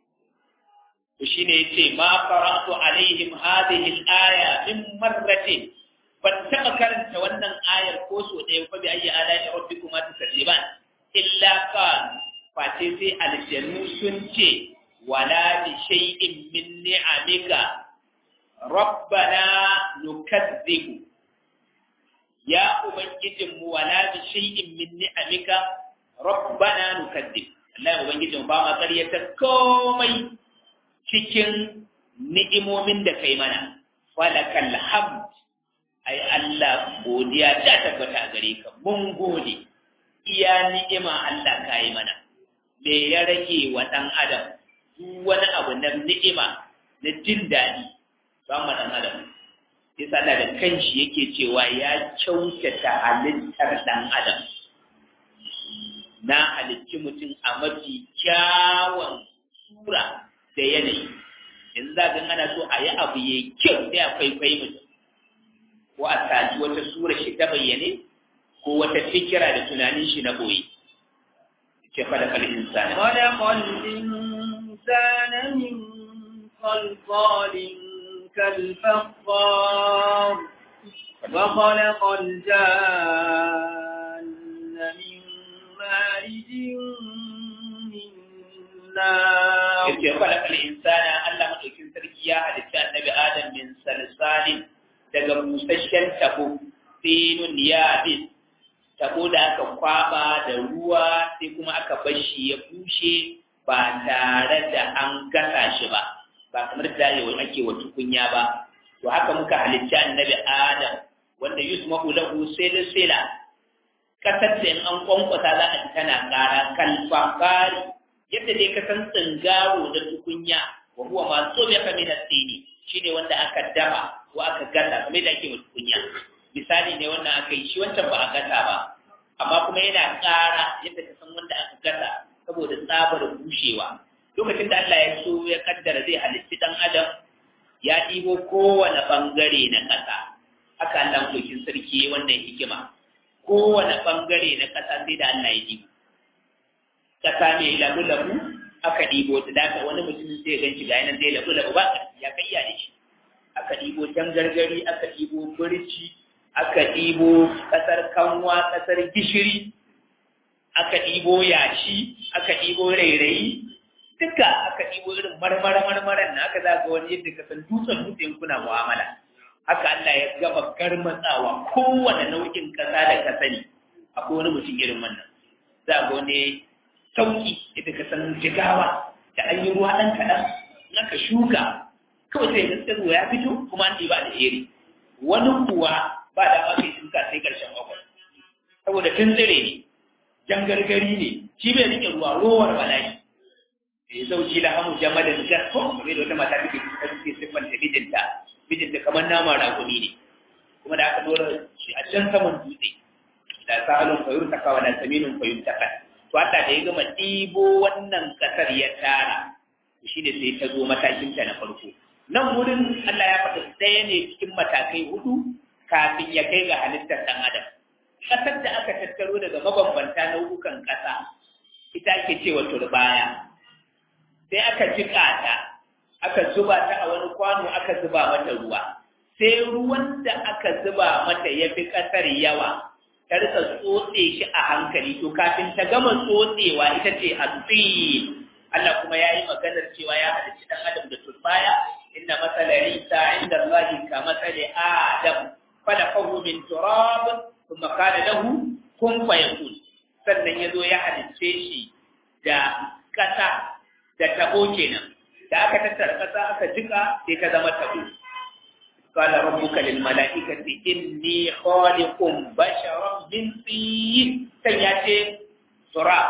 to shine yace ma qara'tu alaihim hadhihi al-aya min marratin ban taɓa karanta wannan ayar ko so ɗaya fa bi ayyi ala'i rabbikuma tukadziban illa kan face sai aljannu sun ce wala bi shay'in min ni'amika rabbana nukazzibu ya ubangijin mu wala bi shay'in min ni'amika rabbana nukazzib Allah ubangijin ba ma ƙaryata komai cikin ni'imomin da kai mana falakal hamd ai Allah godiya ta tabbata gare ka mun gode iya ni'ima Allah ka yi mana me ya rage wa ɗan adam duk wani abu na ni'ima na jin daɗi ba mu ɗan adam yasa Allah da kanshi yake cewa ya kyautata halittar ɗan adam na halicci mutum a mafi kyawun sura da yanayi yanzu za ga ana so a yi abu ya kyau sai a kwaikwayi mutum ko a saji wata sura shi ta bayyane ko wata fikira da tunanin shi na boye ce falakal insani خلق الإنسان من صلصال كالفخار وخلق الجان من مارج من نار yace falakal insana Allah madaukin sarki ya halitta annabi Adam min salsalin daga busasshen tabo sinun yabis tabo da aka kwaba da ruwa sai kuma aka bar shi ya bushe ba tare da an gasa shi ba ba kamar da yau ake wa tukunya ba to haka muka halitta annabi Adam wanda yusma'u lahu sila kasar da in an kwankwasa za a ji tana ƙara kalfakari yadda dai ka san tsingaro da tukunya wa huwa ma so ya kame na tsini shine wanda aka dafa ko aka gasa kamar da ake wa tukunya misali ne wannan aka yi shi wancan ba a gasa ba amma kuma yana ƙara yadda ka san wanda aka gasa saboda tsabar bushewa lokacin da Allah ya so ya kaddara zai halitti dan adam ya ɗibo kowane bangare na ƙasa haka Allah dokin sarki wannan hikima kowane bangare na ƙasa sai da Allah ya ɗibo ƙasa mai labu-labu aka ɗibo ta daga wani mutumin sai gan shi ga yanar zai labu-labu ba ya kai iya da shi aka ɗibo gargari aka ɗibo birci aka ɗibo ƙasar kanwa ƙasar gishiri aka ɗibo yashi aka ɗibo rairayi duka aka ɗibo irin marmara marmaran na aka za ga wani yadda ka san dutsen dutsen kuna mu'amala haka Allah ya gama garmatsawa kowane nau'in ƙasa da ka sani akwai wani mutum irin wannan za ga wani sauki yadda ka san jigawa da an yi ruwa ɗan kaɗan na ka shuka kawai sai gaskar ruwa ya fito kuma an ɗiba da iri wani kuwa ba da ma kai shuka sai ƙarshen bakwai saboda tun tsire ne jan gargari ne shi bai rike ruwa rowar bala'i ya zauci da hamu jamalin gasko kamar da wata mata take take siffanta mijinta mijinta kamar nama rakumi ne kuma da aka dora shi a can saman dutse da sahalun fayur takawa da saminun fayur takan to Allah da ya gama ɗibo wannan ƙasar ya tara shi ne sai ta zo matakinta na farko nan wurin Allah ya faɗa ɗaya ne cikin matakai hudu kafin ya kai ga halittar ɗan adam ƙasar da aka tattaro daga mabambanta nau'ukan ƙasa ita ake cewa turbaya sai aka jiƙa ta aka zuba ta a wani kwano aka zuba mata ruwa sai ruwan da aka zuba mata ya fi ƙasar yawa ta rika tsotse shi a hankali to kafin ta gama tsotsewa ita ce hatsi Allah kuma ya yi maganar cewa ya halicci ɗan adam da turbaya inna matsala Isa inda Allah ka matsala Adam falakahu min turab kuma kana lahu kun fayakun sannan ya zo ya halicce shi da ƙasa da tabo kenan da aka tattara ƙasa aka jika sai ta zama tabo قال ربك للملائكة إني خالق بشرا من طين سيأتي تراب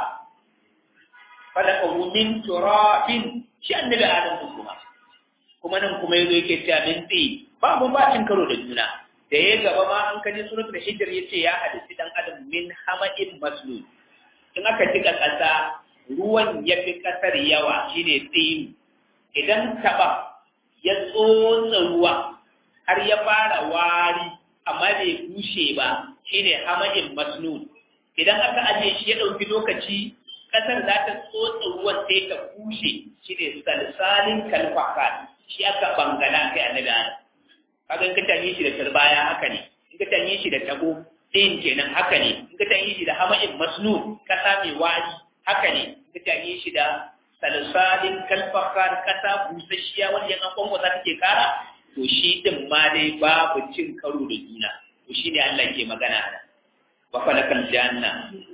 خلقه من تراب shi annabi Adam kuma kuma nan kuma yazo yake cewa min tsi ba mun ba cin karo da juna da ya gaba ma an kaji suratul hijr yace ya hadisi dan adam min hama'in maslul in aka jika kasa ruwan ya fi kasar yawa shine tsi idan taba ya tsotsa ruwa har ya fara wari amma bai bushe ba shine hama'in masnun idan aka aje shi ya dauki lokaci kasar za ta tsotsa ruwan sai ta bushe shine salsalin kalfakan shi aka bangala kai annabi Adam kaga in ka tanye shi da turbaya haka ne in ka tanye shi da tabo ɗayan kenan haka ne in ka tanye shi da hama'in masnun kasa mai wari haka ne in ka tanye shi da salsalin kalfakan kasa busasshiya wanda yan kwankwasa take kara to shi din ma dai babu cin karo da juna to shi ne Allah ke magana a nan wa khalaqal janna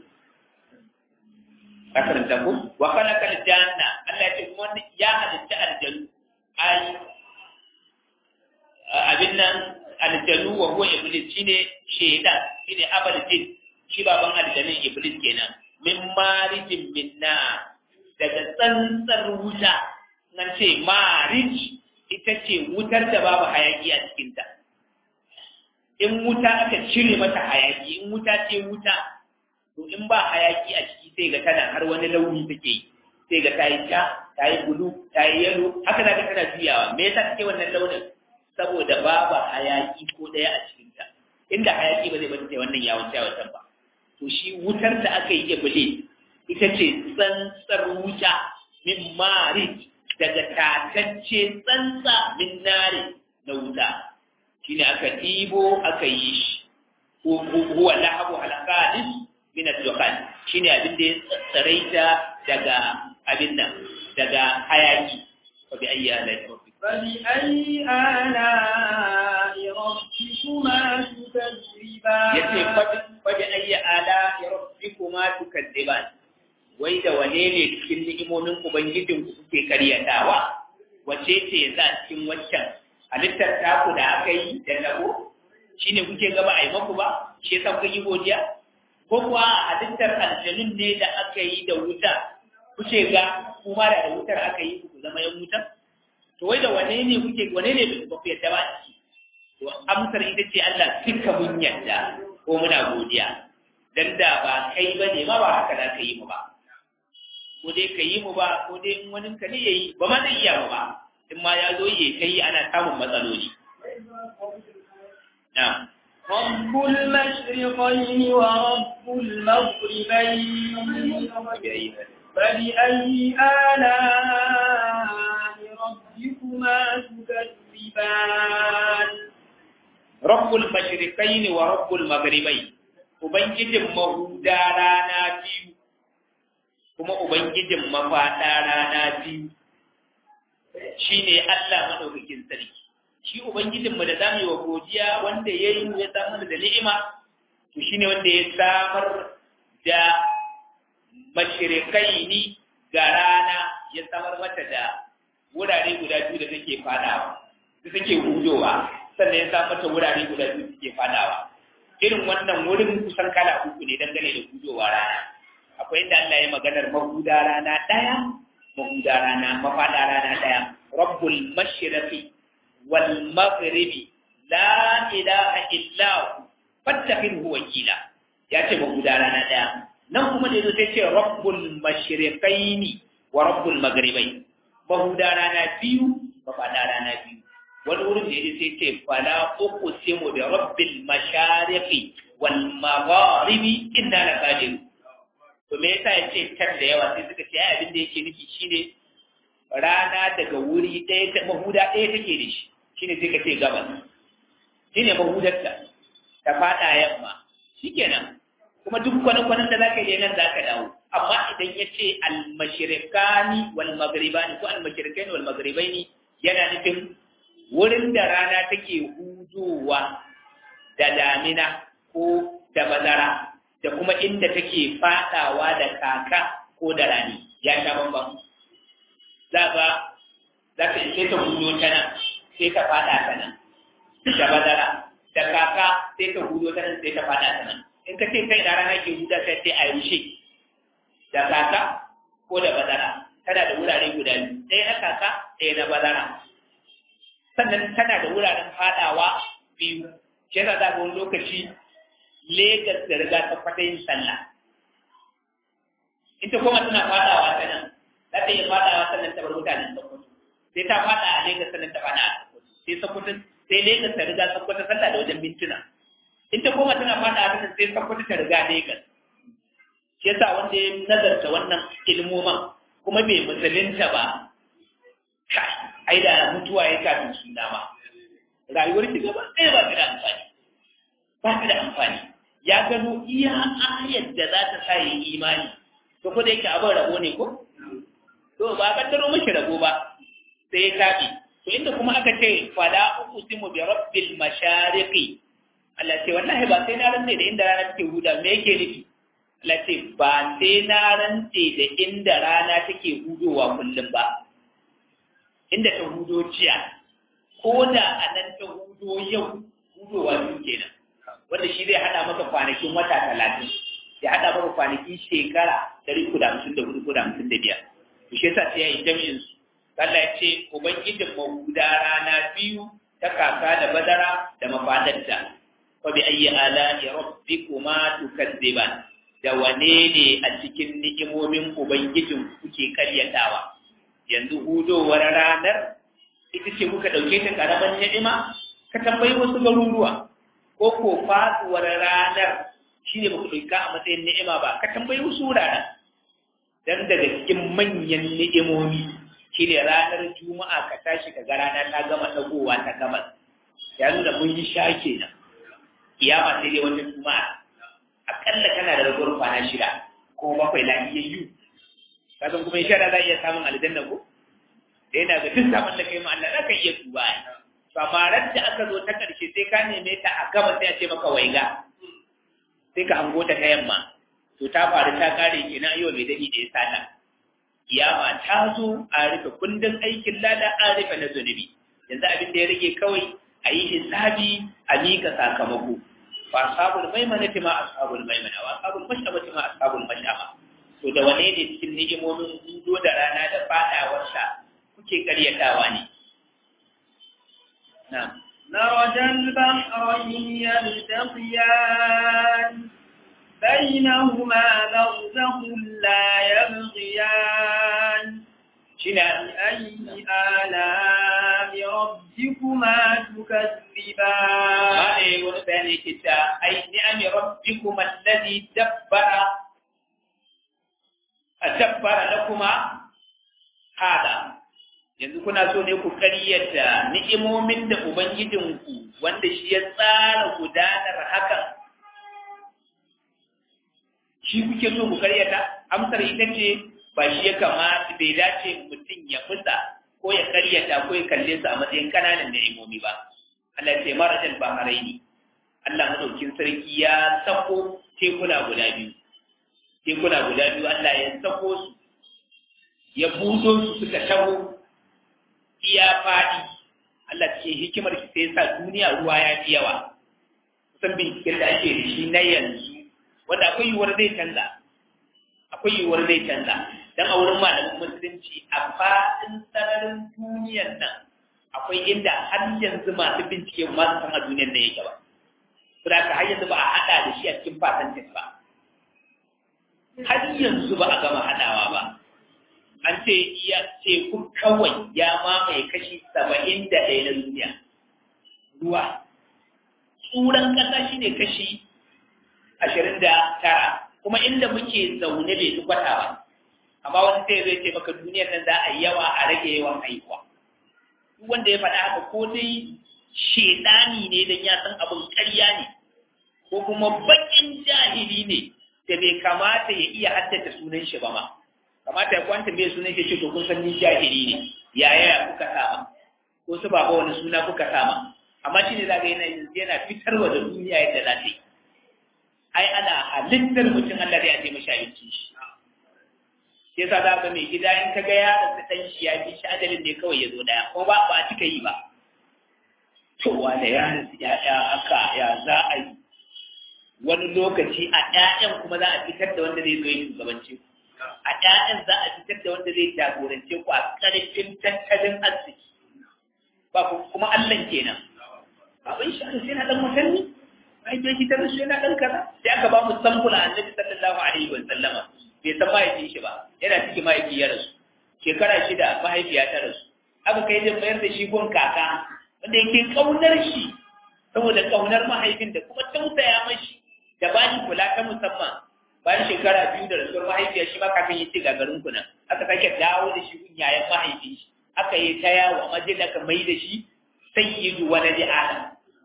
akaranta ku wa khalaqal janna Allah ya ce kuma ya halitta aljannu ai abin nan aljanu wa huwa iblis shine shaytan shine abal jin shi baban aljanin iblis kenan min marijin minna daga tsantsar wuta nan ce marij ita ce wutar da babu hayaki a cikinta in wuta aka cire mata hayaki in wuta ce wuta to in ba hayaki a ciki sai ga tana har wani launi take yi sai ga tayi ja tayi bulu tayi yalo haka zaka tana juyawa me yasa take wannan launin saboda babu hayaki ko daya a cikin ta inda hayaki ba zai bata sai wannan yawon yawon ba to shi wutar da aka yi iblis ita ce tsantsar wuta min mari daga tatacce tsantsa min nare na wuta shine aka ɗibo aka yi shi huwa lahabu alqadis min ad-dukhan shine abin da ya tsaraita daga abin nan daga hayaki fa bi ayyi ala'i rabbik fa bi ayyi ala'i rabbikuma tukazziban yace fa bi ayyi ala'i rabbikuma tukazziban wai da wane ne cikin ni'imomin ubangijin ku kuke karyatawa wace ce za cikin waccan halittar taku da aka yi da tabo shine kuke gaba a yi maku ba shi yasa kuka yi godiya ko kuwa halittar aljanun ne da aka yi da wuta kuce ga kuma da wutar aka yi ku zama yan wuta to wai da wane ne kuke wane ne ba ku yadda ba ciki to amsar ita ce Allah duka mun yadda ko muna godiya dan da ba kai ba ne ma ba haka za ka yi mu ba ko dai ka yi mu ba ko dai in wani ka ne yayi ba ma zai iya mu ba in ma ya zo ya kai ana samun matsaloli na'am رب المشرقين ورب المغربين فبأي آلاء ربكما تكذبان رب المشرقين ورب المغربين Ubangijin mahuda rana biyu, kuma Ubangijin mafaɗa rana biyu, shi ne Allah maɗaukakin sarki. Shi Ubangijinmu da za mu yi wa godiya wanda ya yi ya samar da ni'ima, to shi ne wanda ya samar da mashirikai ni ga rana ya samar mata da wurare guda biyu da take fadawa, da take hudowa, sannan ya samar mata wurare guda biyu da take fadawa. irin wannan wurin kusan kala uku ne dangane da hudowa rana akwai inda Allah ya maganar mahuda rana ɗaya mahuda rana mafaɗa rana ɗaya rabbul mashriqi wal maghribi la ilaha illa hu fattakhidhu wakila ya ce mahuda rana ɗaya nan kuma da yazo sai ce rabbul mashriqaini wa rabbul maghribai mahuda rana biyu mafaɗa rana biyu wani wurin da ya sai ce fala uku simu da rabbil mashariqi wal magharibi inna la qadir to me yasa yace tar da yawa sai suka ce ai abin da yake nufi shine rana daga wuri ɗaya ta mahuda ɗaya take da shi shine sai ka ce gabas shine mahudarta ta fada yamma shikenan kuma duk kwanan-kwanan da zaka yi nan zaka dawo amma idan ya ce al-mashriqani wal maghribani ko al-mashriqani wal maghribaini yana nufin wurin da rana take hudowa da damina ko da bazara da kuma inda take fadawa da kaka ko da rani ya sha bambam za ka za ka sai ta hudo ta nan sai ta fada ta nan da bazara da kaka sai ta hudo ta nan sai ta fada ta nan in ka ce kai da rana ke huda sai sai a yaushe da kaka ko da bazara tana da wurare guda biyu ɗaya na kaka ɗaya na bazara sannan tana da wuraren fadawa biyu shi yasa za ga wani lokaci Legas da riga ta fata yin sallah ita kuma tana fadawa ta nan za ta iya fadawa sannan ta bar mutanen Sokoto sai ta fada a Legas sannan ta fada a Sokoto sai Sokoto sai Legas ta riga Sokoto sallah da wajen mintuna ita kuma tana fada a ta sai Sokoto ta riga Legas shi yasa wanda ya nazarta wannan ilmoman kuma bai musulunta ba kai ai da mutuwa ya kafin suna ma rayuwar ki gaba ɗaya ba ta da amfani ba ta da amfani ya gano iya ayar da za ta sa yi imani to ko da yake abin rabo ne ko to ba ka taro mashi rabo ba sai ya kafi to inda kuma aka ce fala uqsimu bi rabbil mashariqi Allah ce wallahi ba sai na rantse da inda rana take huda me yake nufi Allah ce ba sai na rantse da inda rana take hudowa kullum ba inda ta hudo jiya ko ko da a nan ta hudo yau hudowa biyu kenan wanda shi zai hada maka kwanakin wata talatin ya hada maka kwanakin shekara dari uku da hamsin da hudu ko da hamsin da biyar to shi yasa sai ya yi jami'in su Allah ya ce ubangijin mahuda rana biyu ta kaka da badara da mafadarta fa bi ayyi ala'i rabbikuma tukadziban da wane ne a cikin ni'imomin ubangijin kuke karyatawa yanzu hudowar ranar ita ce kuka ɗauke ta ƙaramin ni'ima ka tambayi wasu garuruwa ko ko faɗuwar ranar shi ne baku ɗauka a matsayin ni'ima ba ka tambayi wasu wuraren dan daga cikin manyan ni'imomi shi ne ranar juma'a ka tashi ka ga rana ta gama ɗagowa ta gabas ya nuna mun yi sha kenan kiyama sai dai wata juma'a akalla kana da ragowar kwana shida ko bakwai lafiyayyu kasan kuma insha Allah za iya samun aljanna ko da yana ga duk saman da kai ma Allah zaka iya tuba to amma ran da aka zo ta karshe sai ka neme ta a gaba sai a ce maka waiga sai ka hango ta ta yamma to ta faru ta kare kenan ayo mai dadi da ya sata kiyama ta zo a rufe kundin aikin lada an rufe na zunubi yanzu abin da ya rage kawai a yi hisabi a mika sakamako fa ashabul maimanati ma ashabul maimana wa ashabul mash'amati ma ashabul mash'ama to da wane ne cikin ni'imomin hudo da rana da fadawarsa kuke karyatawa ne na'am مرج البحرين يلتقيان بينهما برزخ لا يبغيان shine بأي آلاء ربكما تكذبان ma ne wani bayani yake ta ai ni'ami rabbikum alladhi dabbara dabbara lakuma hada yanzu kuna so ne ku karyata ni'imomin da ubangijinku wanda shi ya tsara gudanar hakan shi kuke so ku karyata amsar ita ce ba shi ya kamata bai dace mutum ya fusa ko ya karyata ko ya kalle su a matsayin kananan ni'imomi ba Allah ya ce marajal baharaini Allah madaukin sarki ya sako tekuna guda biyu tekuna guda biyu Allah ya sako su ya budo su suka taho iya faɗi Allah ce hikimar shi sai sa duniya ruwa ya fi yawa kusan binciken da ake da shi na yanzu wanda akwai yiwuwar zai canza akwai yiwuwar zai canza dan a wurin malamin musulunci a faɗin sararin duniyar nan akwai inda har yanzu masu bincike ma su san a duniyar nan yake ba saboda har yanzu ba a haɗa da shi a cikin fatantin ba har yanzu ba a gama haɗawa ba an ce iya teku kawai ya mamaye kashi saba'in da ɗaya na duniya ruwa tsuran ƙasa shi ne kashi ashirin da tara kuma inda muke zaune bai fi kwata ba amma wani sai zai ce maka duniyar nan za a yi yawa a rage yawan haihuwa duk wanda ya faɗa haka ko dai shedani ne don ya san abin ƙarya ne ko kuma baƙin jahili ne da bai kamata ya iya haddace sunan shi ba ma kamata ya kwanta mai sunan shi ce to kun san ni jahili ne yaya kuka sama ko su baba wani suna kuka sama amma shi ne za ga yana yana fitarwa da duniya yadda za ta yi ai ana halittar mutum Allah da ya ce mashi abinci shi sai yasa za ga mai gida in ka ga ya da dan shi ya fi shi adalin ne kawai ya zo daya ko ba ba a cika yi ba to wanda ya ya aka ya za a yi wani lokaci a ƴaƴan kuma za a fitar da wanda zai zo ya shugabanci ku a ƴaƴan za a fitar da wanda zai jagorance ku a ƙarfin tattalin arziki ba kuma Allah kenan abin shi sai na dan watanni ai bai kitar shi yana dan kaza sai aka ba mu sampula annabi sallallahu alaihi wa sallama bai san mahaifin shi ba yana cikin mahaifi ya rasu shekara shida mahaifiya ta rasu aka kai da mayar da shi gon kaka wanda yake kaunar shi saboda kaunar mahaifin da kuma tausaya mashi da ba shi kula ta musamman bayan shekara biyu da rasuwar mahaifiya shi ma kakan yi ce gagarin kuna aka sake dawo da shi yayan mahaifin shi aka yi ta yawo amma dai aka mai da shi sayyidu waladi adam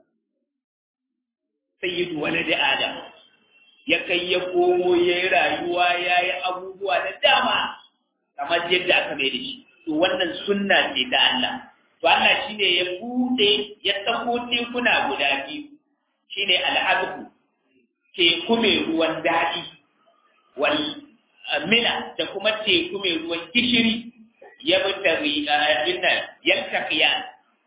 sayyidu waladi adam ya kai ya komo ya yi rayuwa ya yi abubuwa da dama kamar yadda aka mai da shi to wannan sunna ce ta Allah to Allah shine ya bude ya sako tekuna guda biyu shine al'abdu teku mai ruwan daɗi wal mina da kuma teku mai ruwan gishiri ya bi tari abin nan yaltaqiya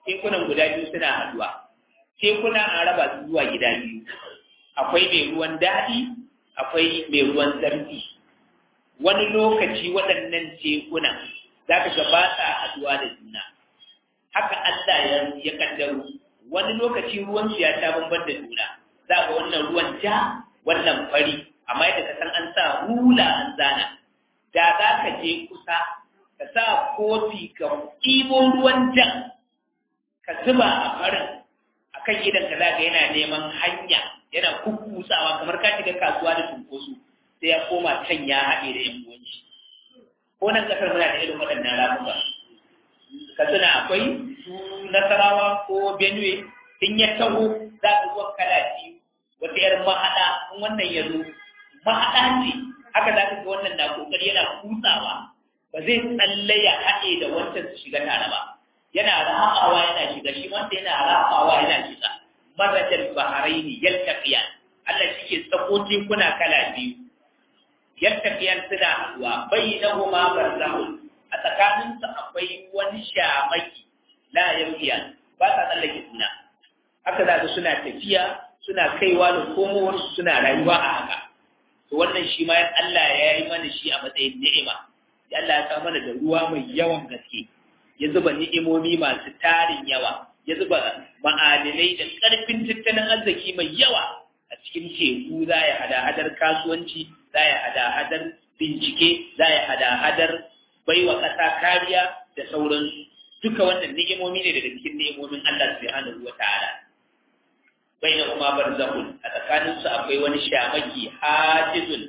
tekunan guda biyu suna haduwa tekuna an raba su zuwa gida biyu akwai mai ruwan daɗi akwai mai ruwan zarfi wani lokaci waɗannan tekunan za ka ga ba sa haduwa da juna haka Allah ya ya kaddaro wani lokaci ruwan su ya ta bamban da juna za ga wannan ruwan ja wannan fari amma yadda ka san an sa hula an zana da za ka je kusa ka sa kofi ka ɗibo ruwan jan ka zuba a farin a kan idan ka zaga yana neman hanya yana kukkusawa kamar ka shiga kasuwa da cunkoso sai ya koma can ya haɗe da yan uwanci ko nan kasar muna da irin waɗannan ramuka katsina akwai su nasarawa ko benue in ya taho za ka zuwa kala biyu wata yar mahaɗa in wannan ya zo mahaɗa ce haka za ka ga wannan na kokari yana kutsawa ba zai tsalle ya haɗe da wancan su shiga tare ba yana rahawa yana shiga shi wanda yana rahawa yana shiga marajal baharaini yaltaqiyan Allah shi ke tsako tekuna kala biyu yaltaqiyan suna haɗuwa bainahuma barzakhun a tsakanin su akwai wani shamaki la yamkiyan ba sa tsallake juna haka za ka suna tafiya suna kaiwa da komowar suna rayuwa a haka to wannan shi ma Allah ya yi mana shi a matsayin ni'ima ya Allah ya sa mana da ruwa mai yawan gaske ya zuba ni'imomi masu tarin yawa ya zuba ma'adinai da ƙarfin tattalin arziki mai yawa a cikin teku za ya hada-hadar kasuwanci za ya hada-hadar bincike za ya hada-hadar baiwa ƙasa kariya da sauransu duka wannan ni'imomi ne daga cikin ni'imomin Allah subhanahu wa ta'ala baina kuma barzakhun a tsakaninsu akwai wani shamaki hajizun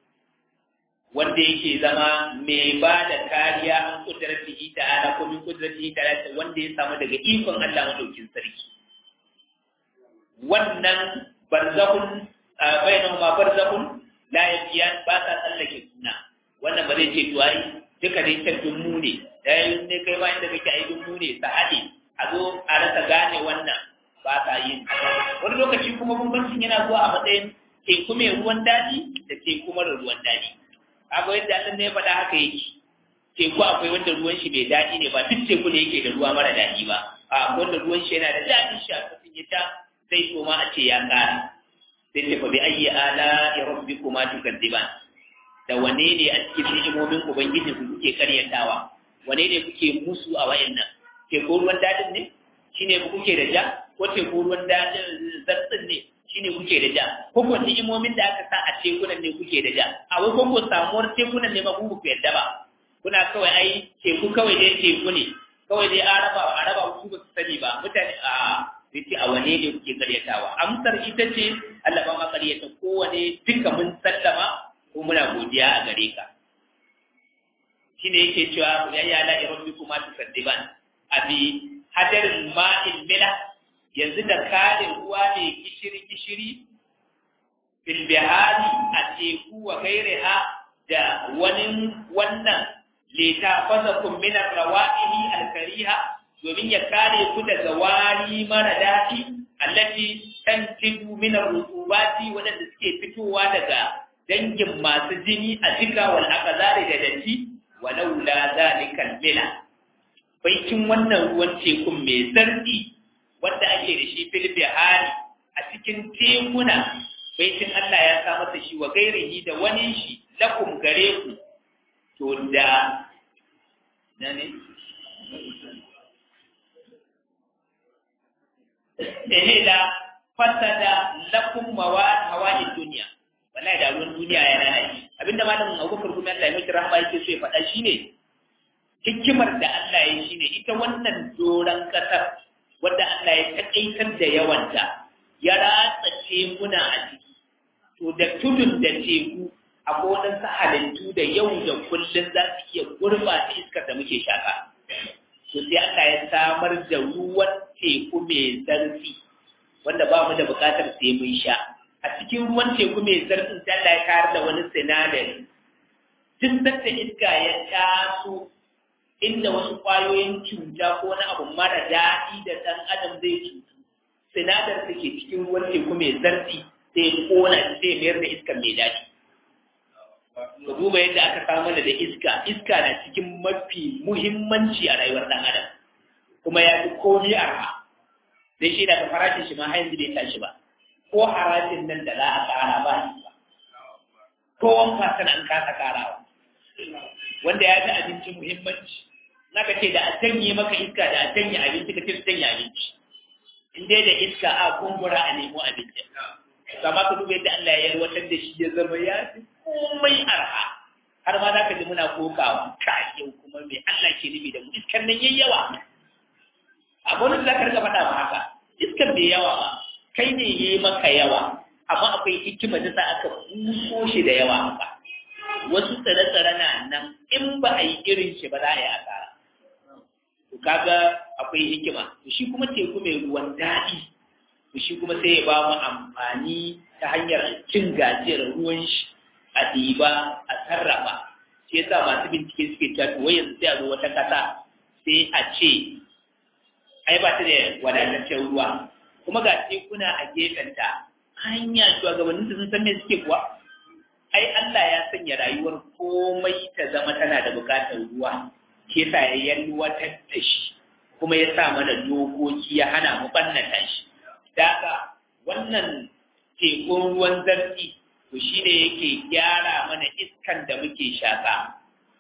wanda yake zama mai ba da kariya an kudratihi ta'ala ko min kudratihi ta'ala wanda ya samu daga ikon Allah madaukin sarki wannan barzakhun bainahuma barzakhun la yafiyan ba ta tsallake juna wannan ba zai ce to ai duka dai ta dummu ne dai ne kai ba inda kake ai dummu ne ta hade a zo a rasa gane wannan ba ta yin wani lokaci kuma bambancin yana zuwa a matsayin teku mai ruwan daɗi da teku mara ruwan daɗi kaga yadda Allah ne ya faɗa haka yake teku akwai wanda ruwan shi mai daɗi ne ba duk teku ne yake da ruwa mara daɗi ba a wanda ruwan shi yana da daɗin sha kafin ya sha sai so ma a ce ya ƙara sai ce fa bi ayyi ala ya rabbikuma tukadziban da wane ne a cikin ni'imomin ubangiji ku kuke karyatawa wane ne kuke musu a wayannan teku ruwan daɗin ne shine kuke da ja ko teku ruwan daɗin zartsin ne shine kuke da ja ko ko ni'imomin da aka sa a tekunan ne kuke da ja a wai ko samuwar tekunan ne ma ku ku yadda ba kuna kawai ai teku kawai dai teku ne kawai dai araba araba ku ba su sani ba mutane a yace a wane ne kuke karyatawa amsar ita ce Allah ba ma karyata kowane duka mun sallama ko muna godiya a gare ka shine yake cewa ya ya la rabbikuma tusaddiban abi hadarin ma'il mila yanzu da kalin ruwa ne gishiri-gishiri filbihari a teku wa gairiha da wani wannan leta fasa kumminar rawa'ihi alkariha domin ya kare ku daga wari mara daɗi allati tantibu minar rutubati waɗanda suke fitowa daga dangin masu jini a jika wal akazari da datti walaula zalikal mila baikin wannan ruwan tekun mai zarfi wanda ake da shi fil bihari a cikin tekuna baitin Allah ya sa masa shi wa gairihi da wani shi lakum gare ku to da nane ehe da fasada lakum mawad hawa'i dunya wallahi da ruwan duniya ya lalace abinda malamin Abubakar kuma Allah ya miki rahama yake so ya faɗa shine hikimar da Allah ya shine ita wannan doran kasar wanda Allah ya takaitar da yawanta ya ratsa tekuna a ciki to da tudun da teku akwai waɗansu halittu da yau da kullum za su iya gurɓata iskar da muke shaka to sai Allah ya samar da ruwan teku mai zarfi wanda ba mu da buƙatar sai mun sha a cikin ruwan teku mai zarfin sai Allah ya kayar da wani sinadari duk da iska ya taso inda wasu ƙwayoyin cuta ko wani abu mara daɗi da ɗan adam zai cutu sinadar da ke cikin ruwan teku mai zarfi sai kona sai mayar da iska mai daɗi ka duba yadda aka samu da iska iska na cikin mafi muhimmanci a rayuwar ɗan adam kuma ya fi komi arha dai shi da farashin shi ma har yanzu bai tashi ba ko harajin nan da za a ƙara ba shi ba ko wanka sana an kasa ƙarawa wanda ya fi abinci muhimmanci naka ce da a janye maka iska da a janye abinci ka ce su janye abinci in dai da iska a kumbura a nemo abinci kama ka duba yadda Allah ya yalwatar da shi ya zama ya fi komai arha har ma za ka ji muna kokawa ka yau kuma mai Allah ke nufi da mu iskar nan yayi yawa a gwamnati za ka rika faɗa ma haka iskar bai yawa ba kai ne ya yi maka yawa amma akwai hikima da sa aka buso shi da yawa haka wasu tsare-tsare na nan in ba a yi irin shi ba za a yi asara to kaga akwai hikima to shi kuma teku mai ruwan daɗi to shi kuma sai ya ba mu amfani ta hanyar cin gajiyar ruwan shi a ɗiba a sarrafa shi yasa masu bincike suke cewa to wai yanzu sai a zo wata ƙasa sai a ce ai ba ta da wadataccen ruwa kuma ga tekuna a gefenta hanya shugabannin sun san me suke kuwa ai Allah ya sanya rayuwar komai ta zama tana da bukatar ruwa ke sa ya yalwatar da shi kuma ya sa mana dokoki ya hana mu bannata shi daga wannan tekun ruwan zarfi to shi ne yake gyara mana iskan da muke shaka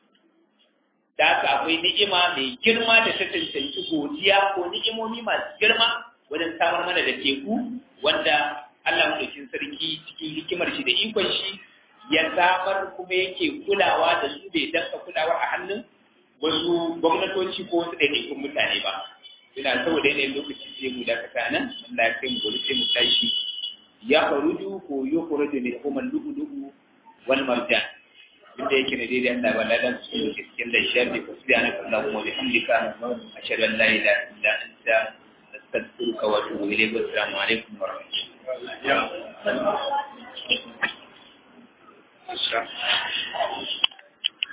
daga akwai ni'ima mai girma da ta cancanci godiya ko ni'imomi masu girma wajen samar mana da teku wanda Allah madaukin sarki cikin hikimar shi da ikon shi ya samar kuma yake kulawa da su bai danka kulawa a hannun wasu gwamnatoci ko wasu ɗaiɗaikun mutane ba ina saboda yanayin lokaci sai mu dakata nan Allah ya kai mu gobe sai mu tashi ya faruju ko yo faruju ne kuma lu'u lu'u wal marjan inda yake ne daidai Allah ba ladan su ne cikin da shafi ko subhanaka allahumma wa bihamdika ashhadu an la ilaha illa anta astaghfiruka wa atubu ilayk wa assalamu alaikum wa rahmatullahi